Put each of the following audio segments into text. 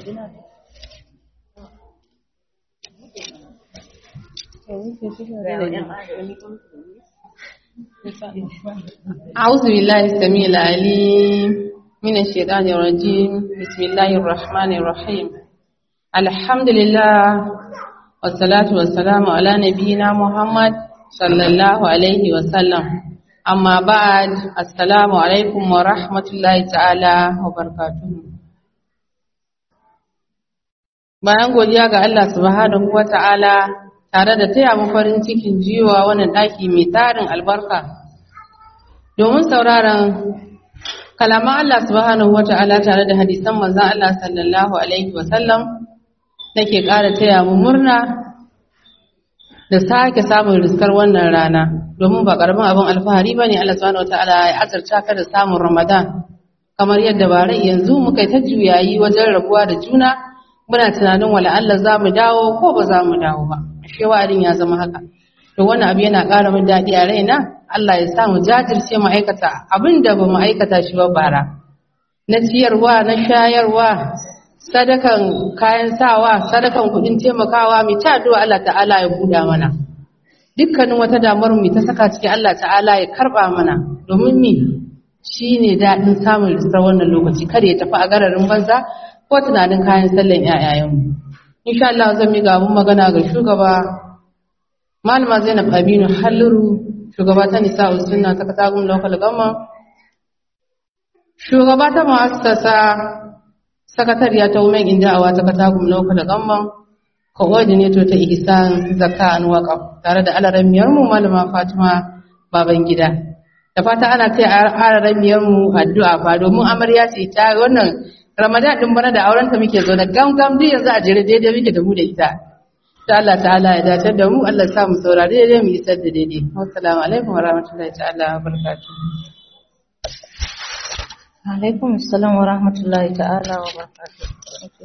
أعوذ بالله السميع العليم من الشيطان الرجيم بسم الله الرحمن الرحيم الحمد لله والصلاة والسلام على نبينا محمد صلى الله عليه وسلم أما بعد السلام عليكم ورحمة الله تعالى وبركاته bayan godiya ga Allah subhanahu wa ta'ala tare da taya mu farin cikin jiwa wannan ɗaki mai tarin albarka domin sauraron kalaman Allah subhanahu wa ta'ala tare da hadisan manzan Allah sallallahu alaihi wasallam nake ƙara taya mu murna da sake samun riskar wannan rana domin ba ƙaramin abin alfahari ba ne Allah subhanahu wa ta'ala ya azarta ka da samun ramadan kamar yadda bara yanzu muka yi ta juyayi wajen rabuwa da juna muna tunanin wala Allah za mu dawo ko ba za mu dawo ba ashe wa'adin ya zama haka to wannan abu yana ƙara min daɗi a raina Allah ya sa mu jajirce mu aikata abin da ba mu aikata shi ba bara na ciyarwa na shayarwa sadakan kayan sawa sadakan kuɗin taimakawa mai ta addu'a Allah ta'ala ya buɗa mana dukkanin wata damar mu ta saka ciki Allah ta'ala ya karɓa mana domin mi shine daɗin samun risar wannan lokaci kada ya tafi a gararin banza ko tunanin kayan sallan ƴaƴayenmu insha Allah zan miƙa abun magana ga shugaba malama Zainab Aminu Halliru shugaba ta nisa sunna ta katagun local government shugaba ta muassasa sakatariya ta women in da'awa ta katagun local government coordinator ta ihsan zakka an waqaf tare da alaramiyar mu malama Fatima baban gida da fata ana taya alaramiyar mu addu'a fa domin amarya ce ta wannan Ramadan din bana da aurenta muke zo da gam-gam duk yanzu a jere daidai muke da mu da ita. Ta Allah ta'ala ya dace da mu, Allah sa mu saurari daidai mu isar da daidai. Assalamu alaikum wa rahmatullahi ta'ala wa barakatuh. Alaikum assalam wa rahmatullahi ta'ala wa barakatuh.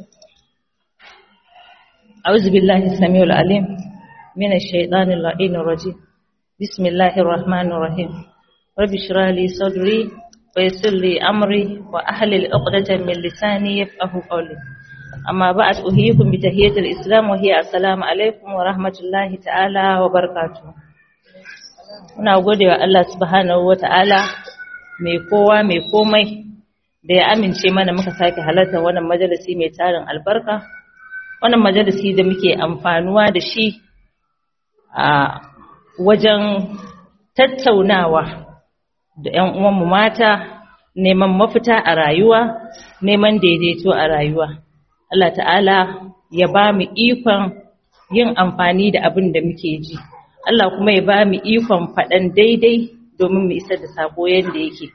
أعوذ بالله السميع العليم من الشيطان اللعين الرجيم بسم الله الرحمن الرحيم رب اشرح لي صدري ويسر لي أمري وأحلل عقدة من لساني يفقه قولي أما بعد أحييكم بتحية الإسلام وهي السلام عليكم ورحمة الله تعالى وبركاته muna gode wa Allah subhanahu wata'ala mai kowa mai komai da ya amince mana muka sake halarta wannan majalisi mai tarin albarka wannan majalisi da muke amfanuwa da shi a wajen tattaunawa da ‘yan uwanmu mata neman mafita a rayuwa, neman daidaito a rayuwa. Allah ta'ala ya ba mu ikon yin amfani da abin da muke ji. Allah kuma ya ba mu ikon faɗan daidai domin mu isar da sako yadda yake.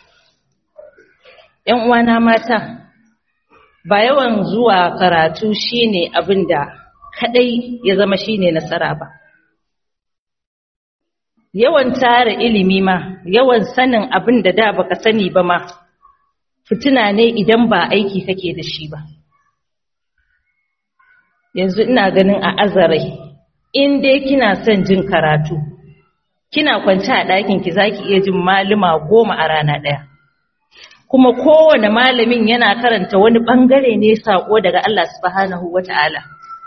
‘Yan uwana mata, ba yawan zuwa karatu shine abin da kaɗai ya zama shine nasara ba. yawan tara ilimi ma yawan sanin abin da da baka sani ba ma fitina ne idan ba aiki kake da shi ba yanzu ina ganin a azarai in dai kina son jin karatu kina kwance a ɗakin ki zaki iya jin malama goma a rana ɗaya kuma kowane malamin yana karanta wani ɓangare ne sako daga Allah subhanahu wata'ala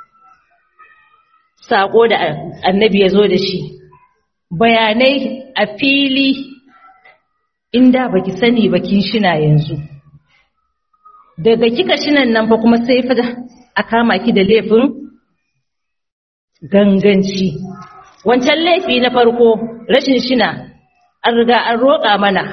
sako da annabi ya zo da shi bayanai a fili inda baki sani ba kin shina yanzu daga kika shinan nan fa kuma sai fa a kama ki da laifin ganganci wancan laifi na farko rashin shina an riga an roƙa mana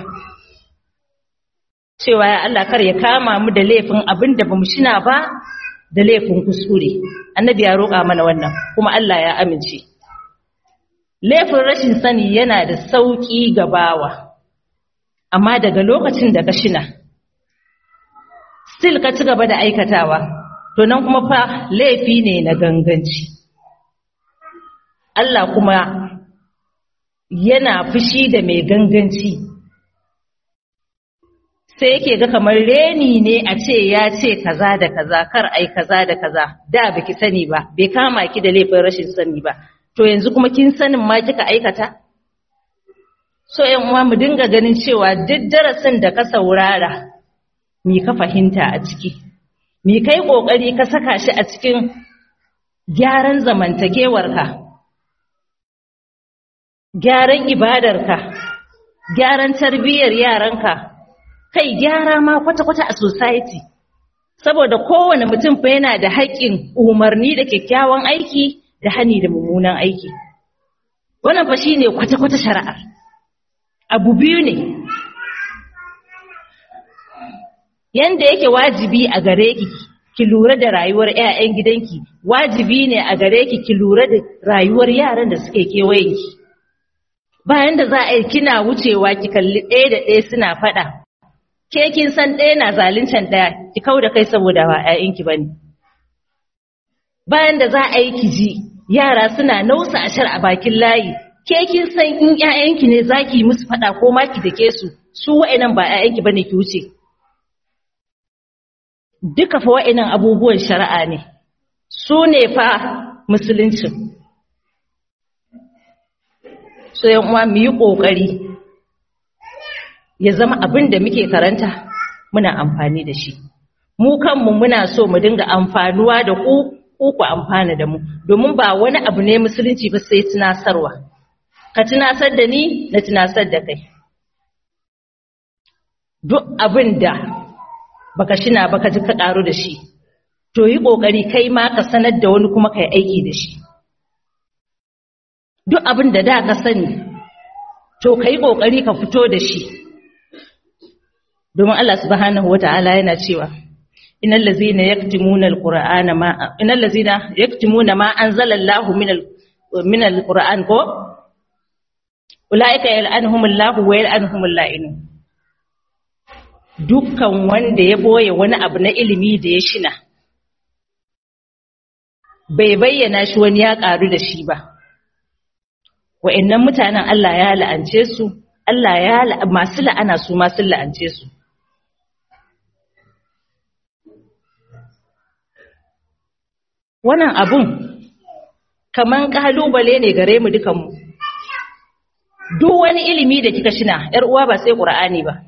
cewa ya Allah kar ya kama mu da laifin abin da bamu shina ba da laifin kuskure annabi ya roƙa mana wannan kuma Allah ya amince laifin rashin sani yana da sauƙi ga bawa amma daga lokacin da ka shina still ka ci gaba da aikatawa to nan kuma fa laifi ne na ganganci Allah kuma yana fushi da mai ganganci sai yake ga kamar reni ne a ce ya ce kaza da kaza kar ai kaza da kaza da baki sani ba bai kama ki da laifin rashin sani ba to yanzu kuma kin sanin ma kika aikata so yan uwa mu dinga ganin cewa duk darasin da ka saurara me ka fahimta a ciki mi kai ƙoƙari ka saka shi a cikin gyaran zamantakewarka gyaran ibadarka gyaran tarbiyyar yaranka kai gyara ma kwata-kwata a society saboda kowane mutum fa yana da haƙƙin umarni da kyakkyawan aiki da hani da mummunan aiki wannan fa shine kwata-kwata shari'ar abu biyu ne yanda yake wajibi a gare ki ki lura da rayuwar ƴaƴan gidanki wajibi ne a gare ki ki lura da rayuwar yaran da suke kewayenki bayan da za a yi kina wucewa ki kalli ɗaya da ɗaya suna faɗa ke kin san ɗaya na zaluncan ɗaya ki kau da kai saboda ba ƴaƴanki bane bayan da za a yi ki ji yara suna nausa ashar a bakin layi ke kin san in ƴaƴanki ne zaki musu faɗa ko ma ki dake su su wa'annan ba ƴaƴanki bane ki wuce duka fa wa'annan abubuwan shari'a ne su ne fa musulunci so yan uwa mu yi kokari ya zama abin da muke karanta muna amfani da shi mu kanmu muna so mu dinga amfanuwa da ku ku ku amfana da mu domin ba wani abu ne musulunci ba sai tunasarwa ka tunasar da ni na tunasar da kai duk abin da baka shina baka ji ka karu da shi to yi kokari kai ma ka sanar da wani kuma kai aiki da shi duk abin da da ka sani to kai kokari ka fito da shi domin Allah subhanahu wataala yana cewa innal ladzina yaktumuna alqur'ana ma innal ladzina yaktumuna ma anzala Allahu minal minal qur'an ko ulaika yal'anuhumullahu wa yal'anuhumul la'inun dukkan wanda ya boye wani abu na ilimi da ya shina bai bayyana shi wani ya ƙaru da shi ba wa'annan mutanen Allah ya la'ance su Allah ya masu la'ana su masu la'ance su wannan abun kaman kalubale ne gare mu dukanmu duk wani ilimi da kika shina yar uwa ba sai qur'ani ba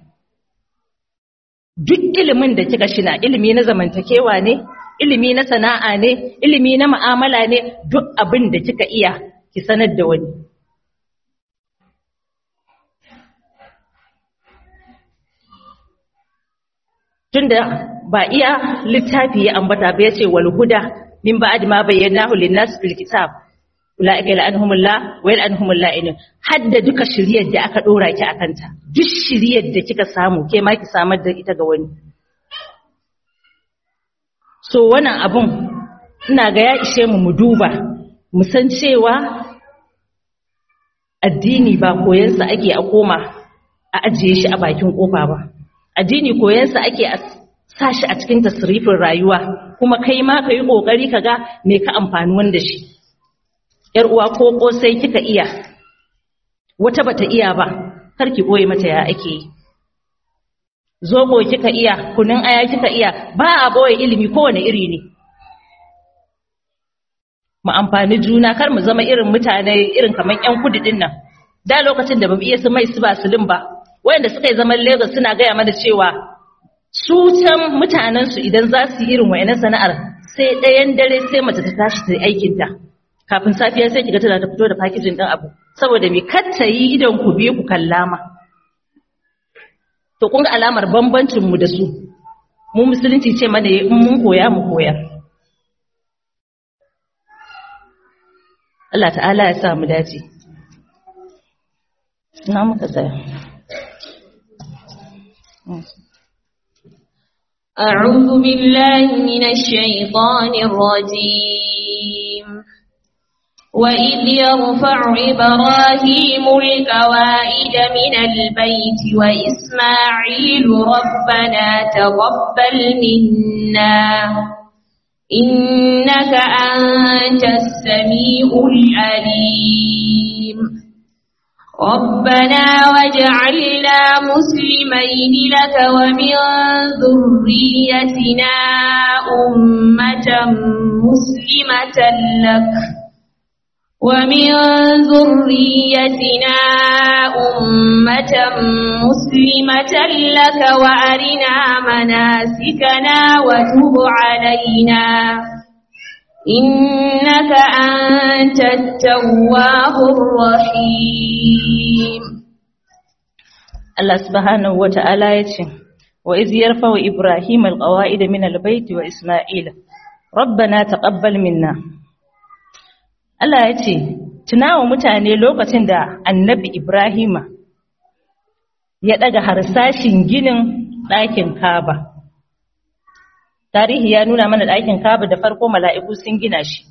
duk ilimin da kika shina ilimi na zamantakewa ne ilimi na sana'a ne ilimi na mu'amala ne duk abin da kika iya ki sanar da wani tunda ba iya littafi ya ambata ba yace wal huda min ba'd ma bayyanahu lin-nas fil kitab ulaika la'anhumullah wa yal'anhumul la'inun hadda duka shiriyar da aka dora ki akanta duk shiriyar da kika samu ke ma ki samar da ita ga wani so wannan abun ina ga ya ishe mu mu duba mu san cewa addini ba koyansa ake a koma a ajiye shi a bakin kofa ba addini koyansa ake a sa shi a cikin tasrifin rayuwa kuma kai ma ka yi ƙoƙari ka ga me ka amfani wanda shi ‘yar uwa ko ƙosai kika iya wata bata iya ba kar ki ɓoye mata ya ake yi zoɓo kika iya kunun aya kika iya ba a ɓoye ilimi kowane iri ne mu amfani juna kar mu zama irin mutane irin kamar ‘yan kudu ɗin nan da lokacin da ba mu iya su mai su ba sulin ba wayanda suka yi zaman Lagos suna gaya mana cewa su can mutanensu idan za su yi irin wayannan sana'ar sai ɗayan dare sai mace ta tashi ta yi aikinta kafin safiya sai kiga tana ta fito da fakijin ɗin abu saboda me kar ta yi idon ku biyu ku kallama to kun ga alamar bambancin mu da su mu musulunci ce mana in mun koya mu koyar Allah ta'ala ya sa mu dace na muka tsaya أعوذ بالله من الشيطان الرجيم وإذ يرفع إبراهيم القواعد من البيت وإسماعيل ربنا تقبل منا إنك أنت السميع العليم ربنا واجعلنا مسلمين لك ومن ذريتنا أمة مسلمة لك ومن ذريتنا أمة مسلمة لك وأرنا مناسكنا وتب علينا إنك أنت التواب الرحيم Allah subhanahu wa ta'ala ya ce, Wa iz yarfa wa Ibrahim alƙawa'ida min albaiti wa Ismaila, Rabbana taqabbal minna. Allah ya ce, Tunawa mutane lokacin da annabi Ibrahima ya ɗaga harsashin ginin ɗakin Kaba. Tarihi ya nuna mana ɗakin Kaba da farko mala'iku sun gina shi.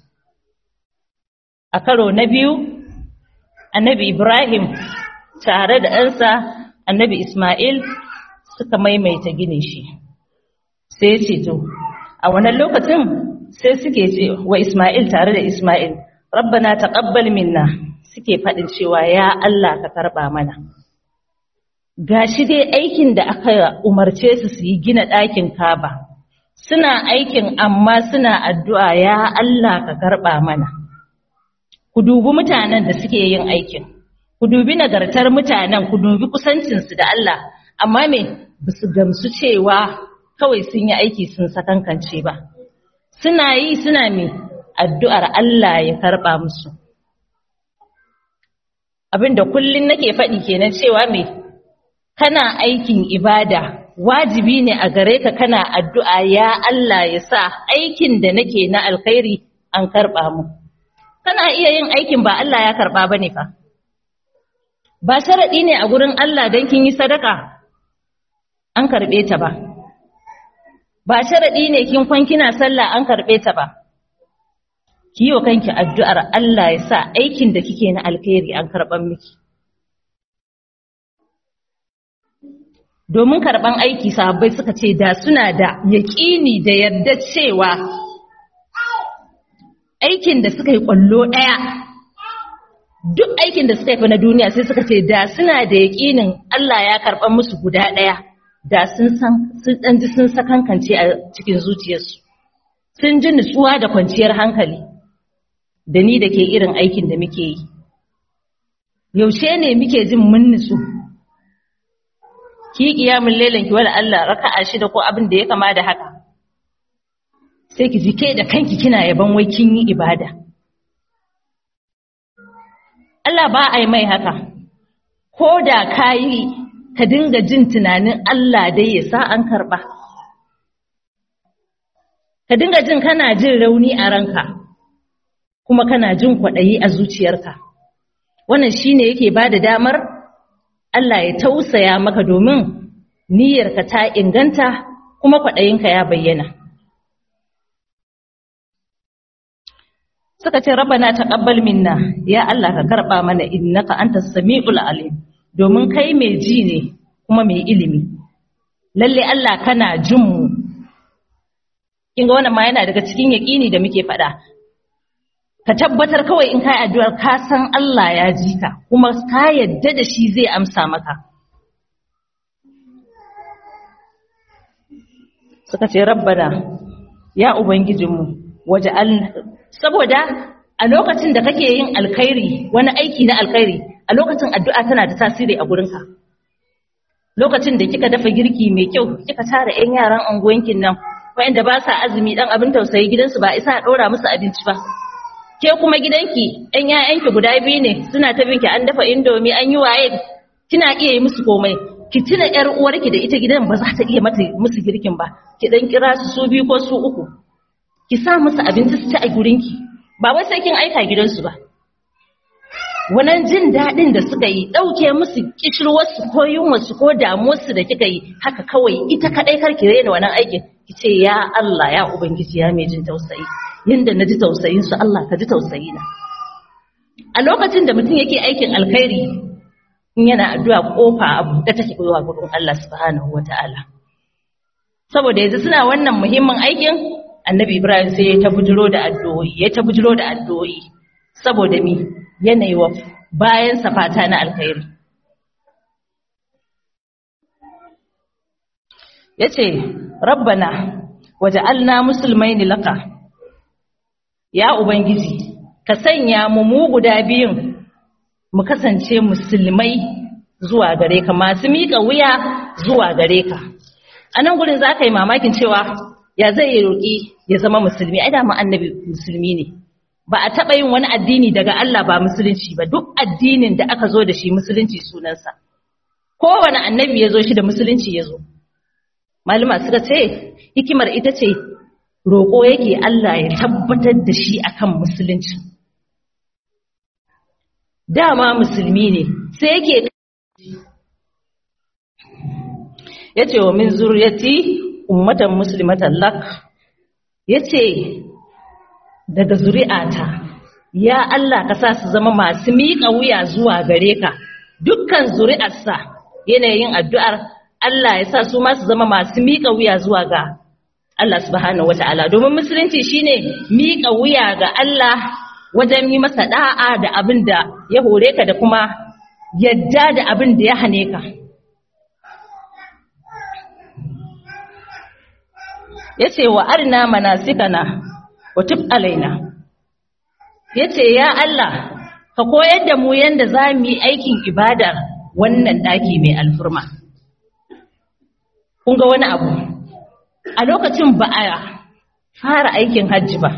A karo na biyu, annabi Ibrahim tare da ɗansa annabi Ismail suka maimaita ginin shi sai ce to a wannan lokacin sai suke ce wa Ismail tare da Ismail rabbana taqabbal minna suke faɗin cewa ya Allah ka karba mana gashi dai aikin da aka umarce su su yi gina ɗakin Kaba suna aikin amma suna addu'a ya Allah ka karba mana ku dubi mutanen da suke yin aikin ku dubi nagartar mutanen ku dubi kusancinsu da Allah amma me ba su gamsu cewa kawai sun yi aiki sun sakankance ba suna yi suna me addu'ar Allah ya karba musu abinda kullun nake faɗi kenan cewa me kana aikin ibada wajibi ne a gare ka kana addu'a ya Allah ya sa aikin da nake na alkhairi an karba mu kana iya yin aikin ba Allah ya karba bane fa ba sharaɗi ne a gurin Allah don kin yi sadaka an karɓe ta ba ba sharaɗi ne kin kwan kina sallah an karɓe ta ba ki yi wa kanki addu'ar Allah ya sa aikin da kike na alkhairi an karɓan miki domin karɓan aiki sahabbai suka ce da suna da yaƙini da yarda cewa aikin da suka yi ƙwallo ɗaya duk aikin da suka yi na duniya sai suka ce da suna da yaƙinin Allah ya karɓar musu guda ɗaya da sun san sun ɗan ji sun sakankance a cikin zuciyarsu sun ji nutsuwa da kwanciyar hankali da ni da ke irin aikin da muke yi yaushe ne muke jin mun nutsu ki kiyamun lailan ki wala Allah raka'a shida ko abin da ya kama da haka sai ki ji ke da kanki kina yaban wai kin yi ibada Allah ba a yi mai haka, ko da ka yi ka dinga jin tunanin Allah dai ya sa an karɓa. Ka dinga jin kana jin rauni a ranka, kuma kana jin kwaɗayi a zuciyarka. Wannan shi ne yake ba da damar Allah ya tausaya maka domin niyyarka ta inganta kuma kwaɗayinka ya bayyana. suka ce rabbana taqabbal minna ya Allah ka karba mana innaka antas samiul alim domin kai mai ji ne kuma mai ilimi lalle Allah kana jin mu kin ga wannan ma yana daga cikin yaqini da muke faɗa ka tabbatar kawai in kai addu'ar ka san Allah ya ji ka kuma ka yadda da shi zai amsa maka suka ce rabbana ya ubangijinmu waja'al saboda a lokacin da kake yin alkhairi wani aiki na alkhairi a lokacin addu'a tana da tasiri a gurinka lokacin da kika dafa girki mai kyau kika tara 'yan yaran unguwankin nan wanda ba sa azumi dan abin tausayi gidansu ba isa a ɗora musu abinci ba ke kuma gidanki 'yan 'ya'yanki guda biyu ne suna ta binki an dafa indomi an yi waye kina iya yi musu komai ki tuna 'yar uwarki da ita gidan ba za ta iya mata musu girkin ba ki dan kira su su biyu ko su uku ki sa musu abinci su ci a gurinki ba wai sai kin aika gidansu ba wannan jin daɗin da suka yi ɗauke musu kishirwarsu ko yunwarsu ko damuwarsu da kika yi haka kawai ita kaɗai kar ki raina wannan aikin ki ce ya Allah ya ubangiji ya mai jin tausayi yanda na ji tausayin su Allah ka ji tausayi na a lokacin da mutum yake aikin alkhairi in yana addu'a kofa abu da take koyowa gurin Allah subhanahu wataala saboda yanzu suna wannan muhimmin aikin annabi Ibrahim sai ya ta bujiro da addu'o'i ya ta bujiro da addu'o'i saboda mi yanayi wa bayan safata na alkhairi yace rabbana waja'alna muslimaini laka ya ubangiji ka sanya mu mu guda biyun mu kasance musulmai zuwa gare ka masu miƙa wuya zuwa gare ka a nan gurin za ka yi mamakin cewa ya zai yi roƙi ya zama musulmi ai da mu annabi musulmi ne ba a taɓa yin wani addini daga Allah ba musulunci ba duk addinin da aka zo da shi musulunci sunansa kowane annabi ya zo shi da musulunci ya zo malama suka ce hikimar ita ce roƙo yake Allah ya tabbatar da shi akan musulunci dama musulmi ne sai yake ya ce wa min zuriyati ummatan muslimatan lak ya ce daga zuri'ata ya Allah ka sa su zama masu miƙa wuya zuwa gare ka dukkan zuri'arsa yanayin addu'ar Allah ya sa su ma su zama masu miƙa wuya zuwa ga Allah subhanahu wata'ala domin musulunci shine miƙa wuya ga Allah wajen yi masa da'a da abin da ya hore ka da kuma yadda da abin da ya hane ka yace wa arina manasikana wa tub alaina yace ya Allah ka koyar da mu yanda za mu yi aikin ibada wannan daki mai alfurma kun ga wani abu a lokacin ba a fara aikin hajji ba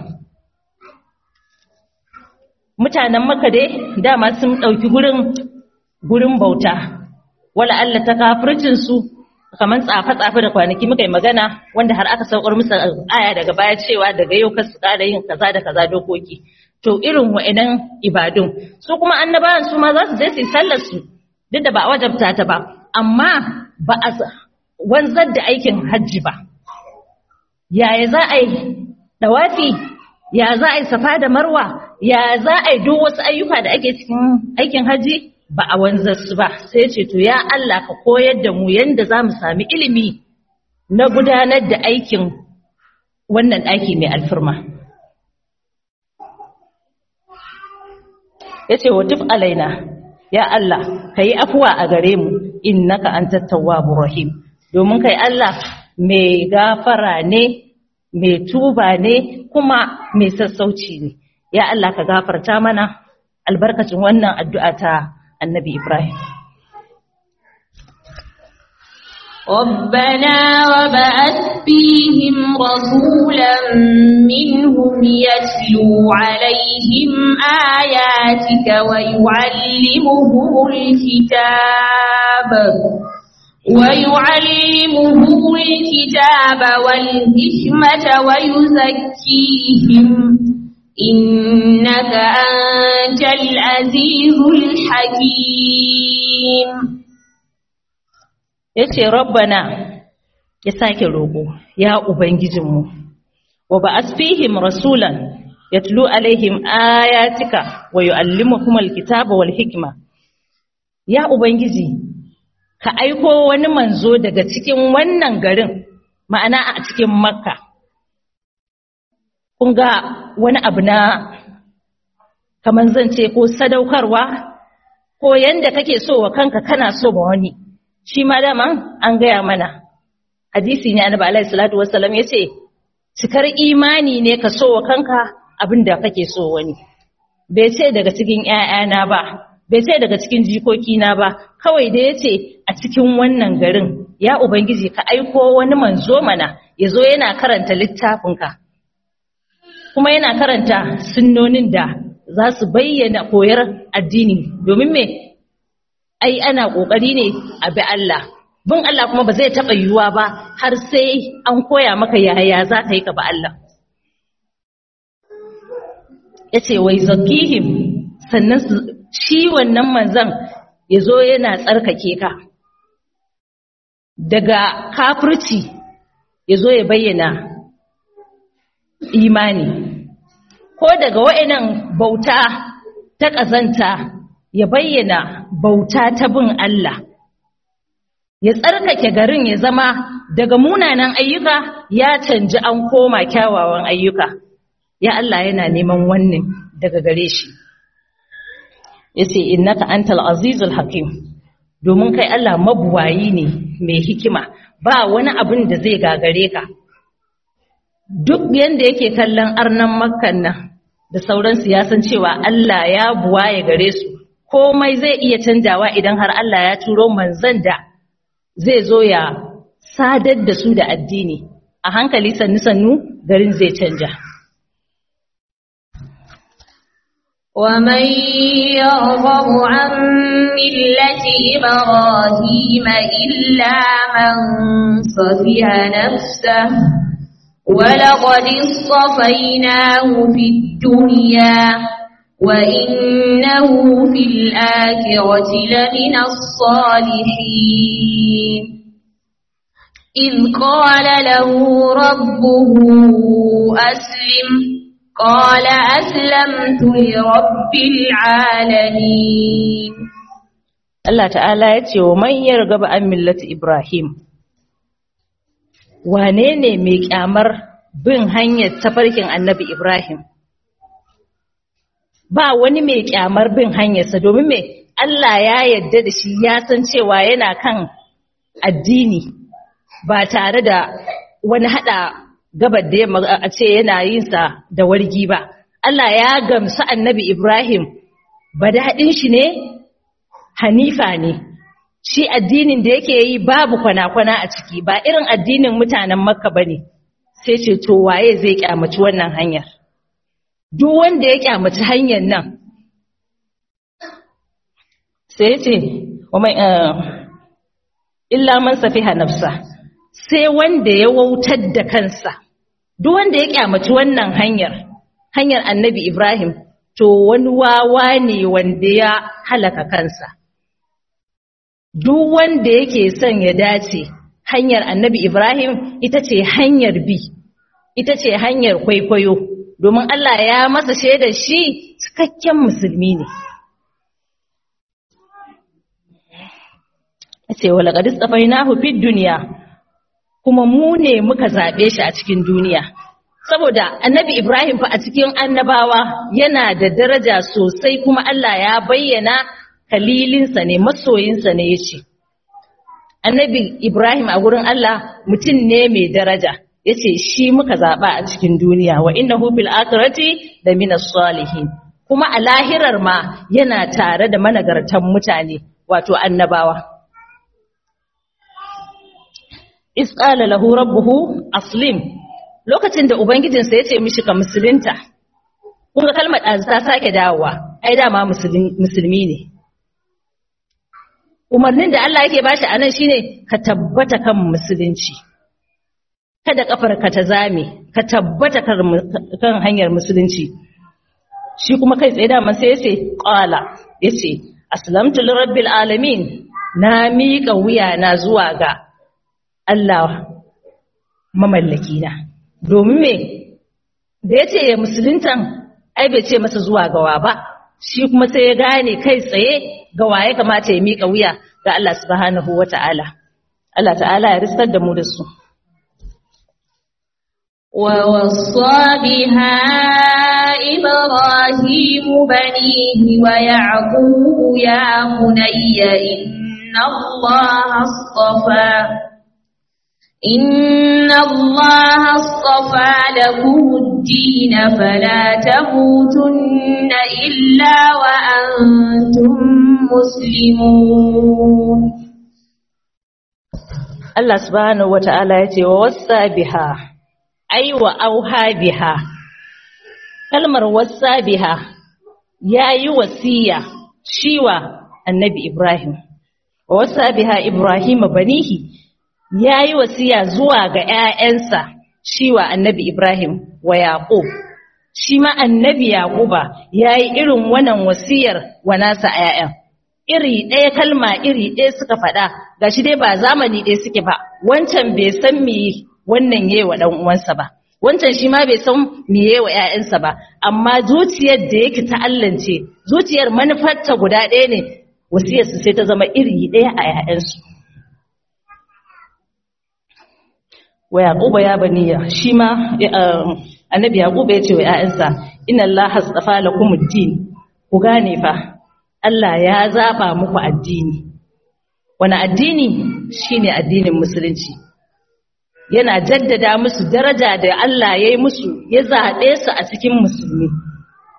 mutanen maka dai dama sun ɗauki gurin gurin bauta wala Allah ta kafircin su kamar tsafe-tsafe da kwanaki muka yi magana wanda har aka saukar musu aya daga baya cewa daga yau kasu ƙara yin kaza da kaza dokoki to irin wa'idan ibadun su kuma annabawan su ma za su je su yi sallar su duk da ba a wajabta ta ba amma ba a wanzar da aikin hajji ba yaya za a yi dawafi ya za a yi safa da marwa ya za a yi duk wasu ayyuka da ake cikin aikin hajji ba a wanzar su ba sai ce to ya Allah ka koyar da mu yanda za mu sami ilimi na gudanar da aikin wannan ɗaki mai alfirma ya ce wa tuf alaina ya Allah ka yi afuwa a gare mu innaka an tattawa rahim domin kai Allah mai gafara ne mai tuba ne kuma mai sassauci ne ya Allah ka gafarta mana albarkacin wannan addu'a ta annabi Ibrahim. ربنا وبعث فيهم رسولا منهم يتلو عليهم آياتك ويعلمهم الكتاب ويعلمهم الكتاب والحكمة ويزكيهم إنك أنت العزيز الحكيم yace rabbana ya sake roƙo ya ubangijinmu wa ba'as fihim rasulan yatlu alaihim ayatika wa yu'allimuhum alkitaba wal hikma ya ubangiji ka aiko wani manzo daga cikin wannan garin ma'ana a cikin makka kun ga wani abu na kaman zan ce ko sadaukarwa ko yanda kake so wa kanka kana so ma wani shi ma daman an gaya mana hadisi ne annabi alaihi salatu wassalam yace cikar imani ne ka so wa kanka abin da kake so wani bai ce daga cikin ƴaƴana ba bai ce daga cikin jikokina ba kawai da yace a cikin wannan garin ya ubangiji ka aiko wani manzo mana yazo yana karanta littafinka kuma yana karanta sunnonin da za su bayyana koyar addini domin me ai ana kokari ne a bi Allah bin Allah kuma ba zai taɓa yiwuwa ba har sai an koya maka yaya za ka yi ka ba Allah ya ce wai zakihim sannan shi wannan manzan ya zo yana tsarkake ka daga kafirci ya zo ya bayyana imani ko daga wa'inan bauta ta ƙazanta ya bayyana bauta ta bin Allah ya tsarkake garin ya zama daga munanan ayyuka ya canji an koma kyawawan ayyuka ya Allah yana neman wannan daga gare shi yace innaka antal azizul hakim domin kai Allah mabuwayi ne mai hikima ba wani abin da zai gagare ka duk yanda yake kallon arnan makkan nan da sauransu ya san cewa Allah ya buwaye gare su komai zai iya canjawa idan har Allah ya turo manzon da zai zo ya sadar da su da addini a hankali sannu-sannu garin zai canja. ومن يرغب عن ملة إبراهيم إلا من صفح نفسه ولقد اصطفيناه في الدنيا وإنه في الآخرة لمن الصالحين إذ قال له ربه أسلم قال أسلمت لرب العالمين Allah ta'ala ya ce wa man yargaba an millati Ibrahim wane ne mai kyamar bin hanyar tafarkin annabi Ibrahim ba wani mai kyamar bin hanyarsa domin me Allah ya yarda da shi ya san cewa yana kan addini ba tare da wani hada gabar da yamma a ce yana yin sa da wargi ba Allah ya gamsu annabi Ibrahim ba daɗin shi ne hanifa ne shi addinin da yake yi babu kwana-kwana a ciki ba irin addinin mutanen makka ba ne sai ce to waye zai kyamaci wannan hanyar duk wanda ya kyamaci hanyar nan sai ce illa man safiha nafsa sai wanda ya wautar da kansa duk wanda ya kyamaci wannan hanyar hanyar annabi Ibrahim to wani wawa ne wanda ya halaka kansa duk wanda yake son ya dace hanyar annabi Ibrahim ita ce hanyar bi ita ce hanyar kwaikwayo domin Allah ya masa shaidar shi cikakken musulmi ne ce wala qad istafainahu fid dunya kuma mu ne muka zabe shi a cikin duniya saboda annabi Ibrahim fa a cikin annabawa yana da daraja sosai kuma Allah ya bayyana kalilinsa ne masoyinsa ne yace annabi Ibrahim a gurin Allah mutum ne mai daraja yace shi muka zaba a cikin duniya wa innahu fil akhirati da minas salihin kuma a lahirar ma yana tare da managartan mutane wato annabawa isqala lahu rabbuhu aslim lokacin da ubangijinsa ya ce mishi ka musulunta kun ga kalmar ɗazu ta sake dawowa ai dama musulmi ne umarnin da Allah yake bashi anan shine ka tabbata kan musulunci kada kafar ka ta zame ka tabbata kan hanyar musulunci shi kuma kai tsaye dama sai yace qala yace aslamtu lirabbil alamin na miƙa wuya na zuwa ga Allah mamallaki na domin me da ya ce ya musuluntan ai bai ce masa zuwa gawa ba shi kuma sai ya gane kai tsaye ga waye kamata ya miƙa wuya ga Allah subhanahu wata'ala Allah ta'ala ya ristar da mu da su ووصى بها إبراهيم بنيه ويعقوب يا بني إن الله اصطفى إن الله اصطفى لكم الدين فلا تموتن إلا وأنتم مسلمون Allah subhanahu wata'ala ya ce wa wassa biha ai wa auha biha kalmar wassa biha yayi wasiya shiwa annabi Ibrahim wa wassa biha Ibrahim banihi ya yi wasiya zuwa ga ‘ya'yansa shi wa annabi Ibrahim wa Yaƙub, shi ma annabi Yaƙuba ya yi irin wannan wasiyar wa nasa ‘ya'yan. Iri ɗaya kalma iri ɗaya suka faɗa, ga shi dai ba zamani ɗaya suke ba, wancan bai san me wannan yi wa uwansa ba, wancan shi ma bai san me yi wa ‘ya'yansa ba, amma zuciyar da yake ta'allance, zuciyar manufarta guda ɗaya ne, wasiyarsu sai ta zama iri ɗaya a ‘ya'yansu. wa yaquba ya baniya shi ma annabi yaquba ya ce wa ƴaƴansa inna allaha astafa lakumuddin ku gane fa Allah ya zaba muku addini wani addini shine addinin musulunci yana jaddada musu daraja da Allah ya yi musu ya zaɓe su a cikin musulmi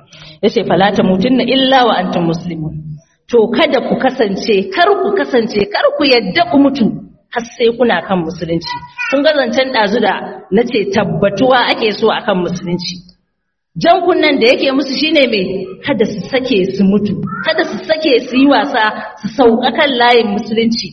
yace fala tamutunna illa wa antum muslimun to kada ku kasance kar ku kasance kar ku yadda ku mutu har sai kuna kan musulunci kun ga zancen dazu da nace tabbatuwa ake so akan musulunci jan kunnan da yake musu shine mai kada su sake su mutu kada su sake su yi wasa su sauka kan layin musulunci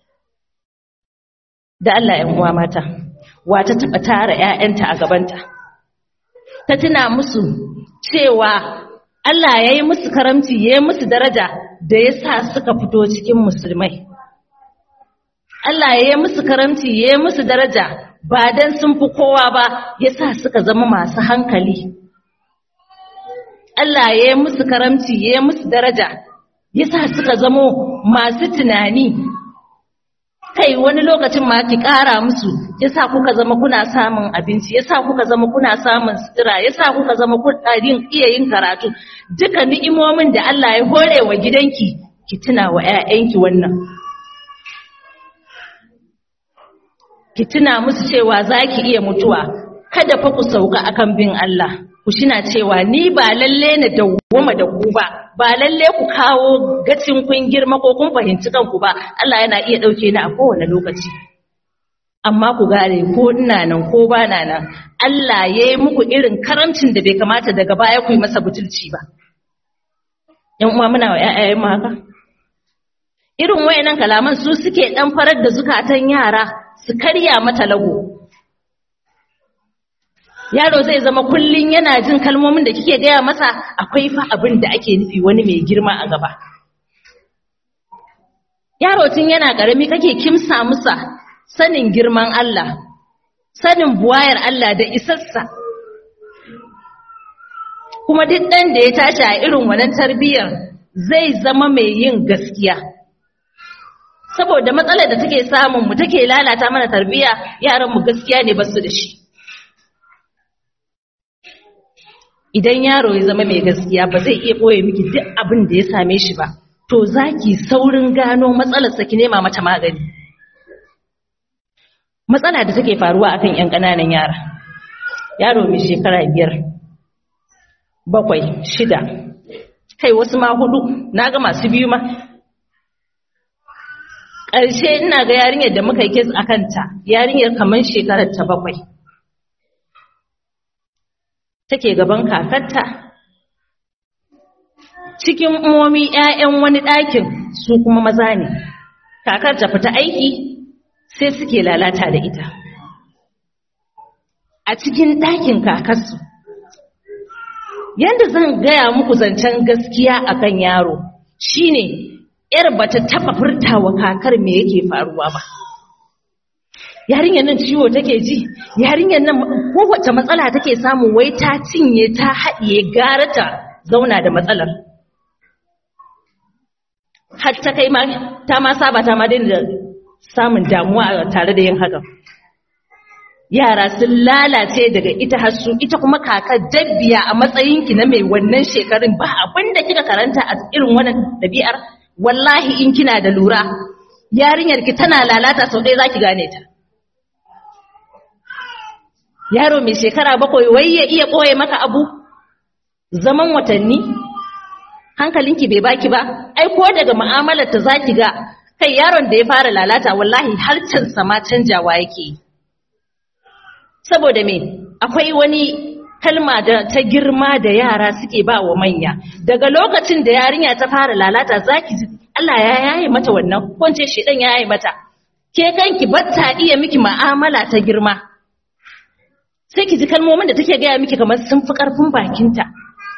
da Allah ‘yan uwa mata wata taɓa tara ‘ya'yanta a gabanta ta tuna musu cewa Allah ya yi musu karamci ya yi musu daraja da ya sa suka fito cikin musulmai Allah ya yi musu karamci ya yi musu daraja ba don sun fi kowa ba ya sa suka zama masu hankali Allah ya yi musu karamci ya yi musu daraja ya sa suka zamo masu tunani kai wani lokacin ma ki ƙara musu ya sa kuka zama kuna samun abinci ya sa kuka zama kuna samun sutura ya sa kuka zama kuna iya yin karatu duka ni'imomin da Allah ya hore wa gidanki ki tuna wa 'ya'yanki wannan ki tuna musu cewa za ki iya mutuwa kada fa ku sauka akan bin Allah ku shina cewa ni ba lalle na dawwama da ku ba ba lalle ku kawo gacin kun girma ko kun fahimci kanku ba Allah yana iya dauke ni a kowane lokaci amma ku gare ko ina nan ko ba na nan Allah ya yi muku irin karamcin da bai kamata daga baya ku yi masa butulci ba yan uwa muna wa ƴaƴayen mu haka irin wayannan kalaman su suke dan farar da zukatan yara su karya mata lago yaro zai zama kullun yana jin kalmomin da kike gaya masa akwai fa abin da ake nufi wani mai girma a gaba yaro tun yana karami kake kimsa musa sanin girman Allah sanin buwayar Allah da isassa kuma duk ɗan da ya tashi a irin wannan tarbiyyar zai zama mai yin gaskiya saboda matsalar da take samun mu take lalata mana tarbiyya yaran mu gaskiya ne basu da shi idan yaro ya zama mai gaskiya ba zai iya ɓoye miki duk abin da ya same shi ba to zaki saurin gano matsalarsa ki nema mata magani matsala da take faruwa akan ƴan ƙananan yara yaro mai shekara biyar bakwai shida kai wasu ma hudu na ga masu biyu ma ƙarshe ina ga yarinyar da muka yi kes a kanta yarinyar kamar shekarar ta bakwai take gaban kakarta cikin umomi 'ya'yan wani ɗakin su kuma maza ne kakar ta fita aiki sai suke lalata da ita a cikin ɗakin kakarsu yadda zan gaya muku zancen gaskiya akan yaro shine yar bata taba furtawa kakar me yake faruwa ba yarinyar nan ciwo take ji yarinyar nan kowace matsala take samu wai ta cinye ta haɗiye gara ta zauna da matsalar har ta kai ma ta ma saba ta ma daina samun damuwa tare da yin hakan yara sun lalace daga ita har su ita kuma kakar dabbiya a matsayinki na mai wannan shekarun ba abin da kika karanta a irin wannan ɗabi'ar wallahi in kina da lura yarinyar ki tana lalata sau ɗaya zaki gane ta yaro mai shekara bakwai wai ya iya ɓoye maka abu zaman watanni hankalinki bai baki ba ai ko daga mu'amalar ta zaki ga kai yaron da ya fara lalata wallahi harcensa ma canjawa yake yi saboda me akwai wani kalma da ta girma da yara suke ba wa manya daga lokacin da yarinya ta fara lalata zaki ji Allah ya yaye mata wannan ko ce shedan ya yaye mata ke kanki batta iya miki mu'amala ta girma sai ki ji kalmomin da take gaya miki kamar sun fi karfin bakinta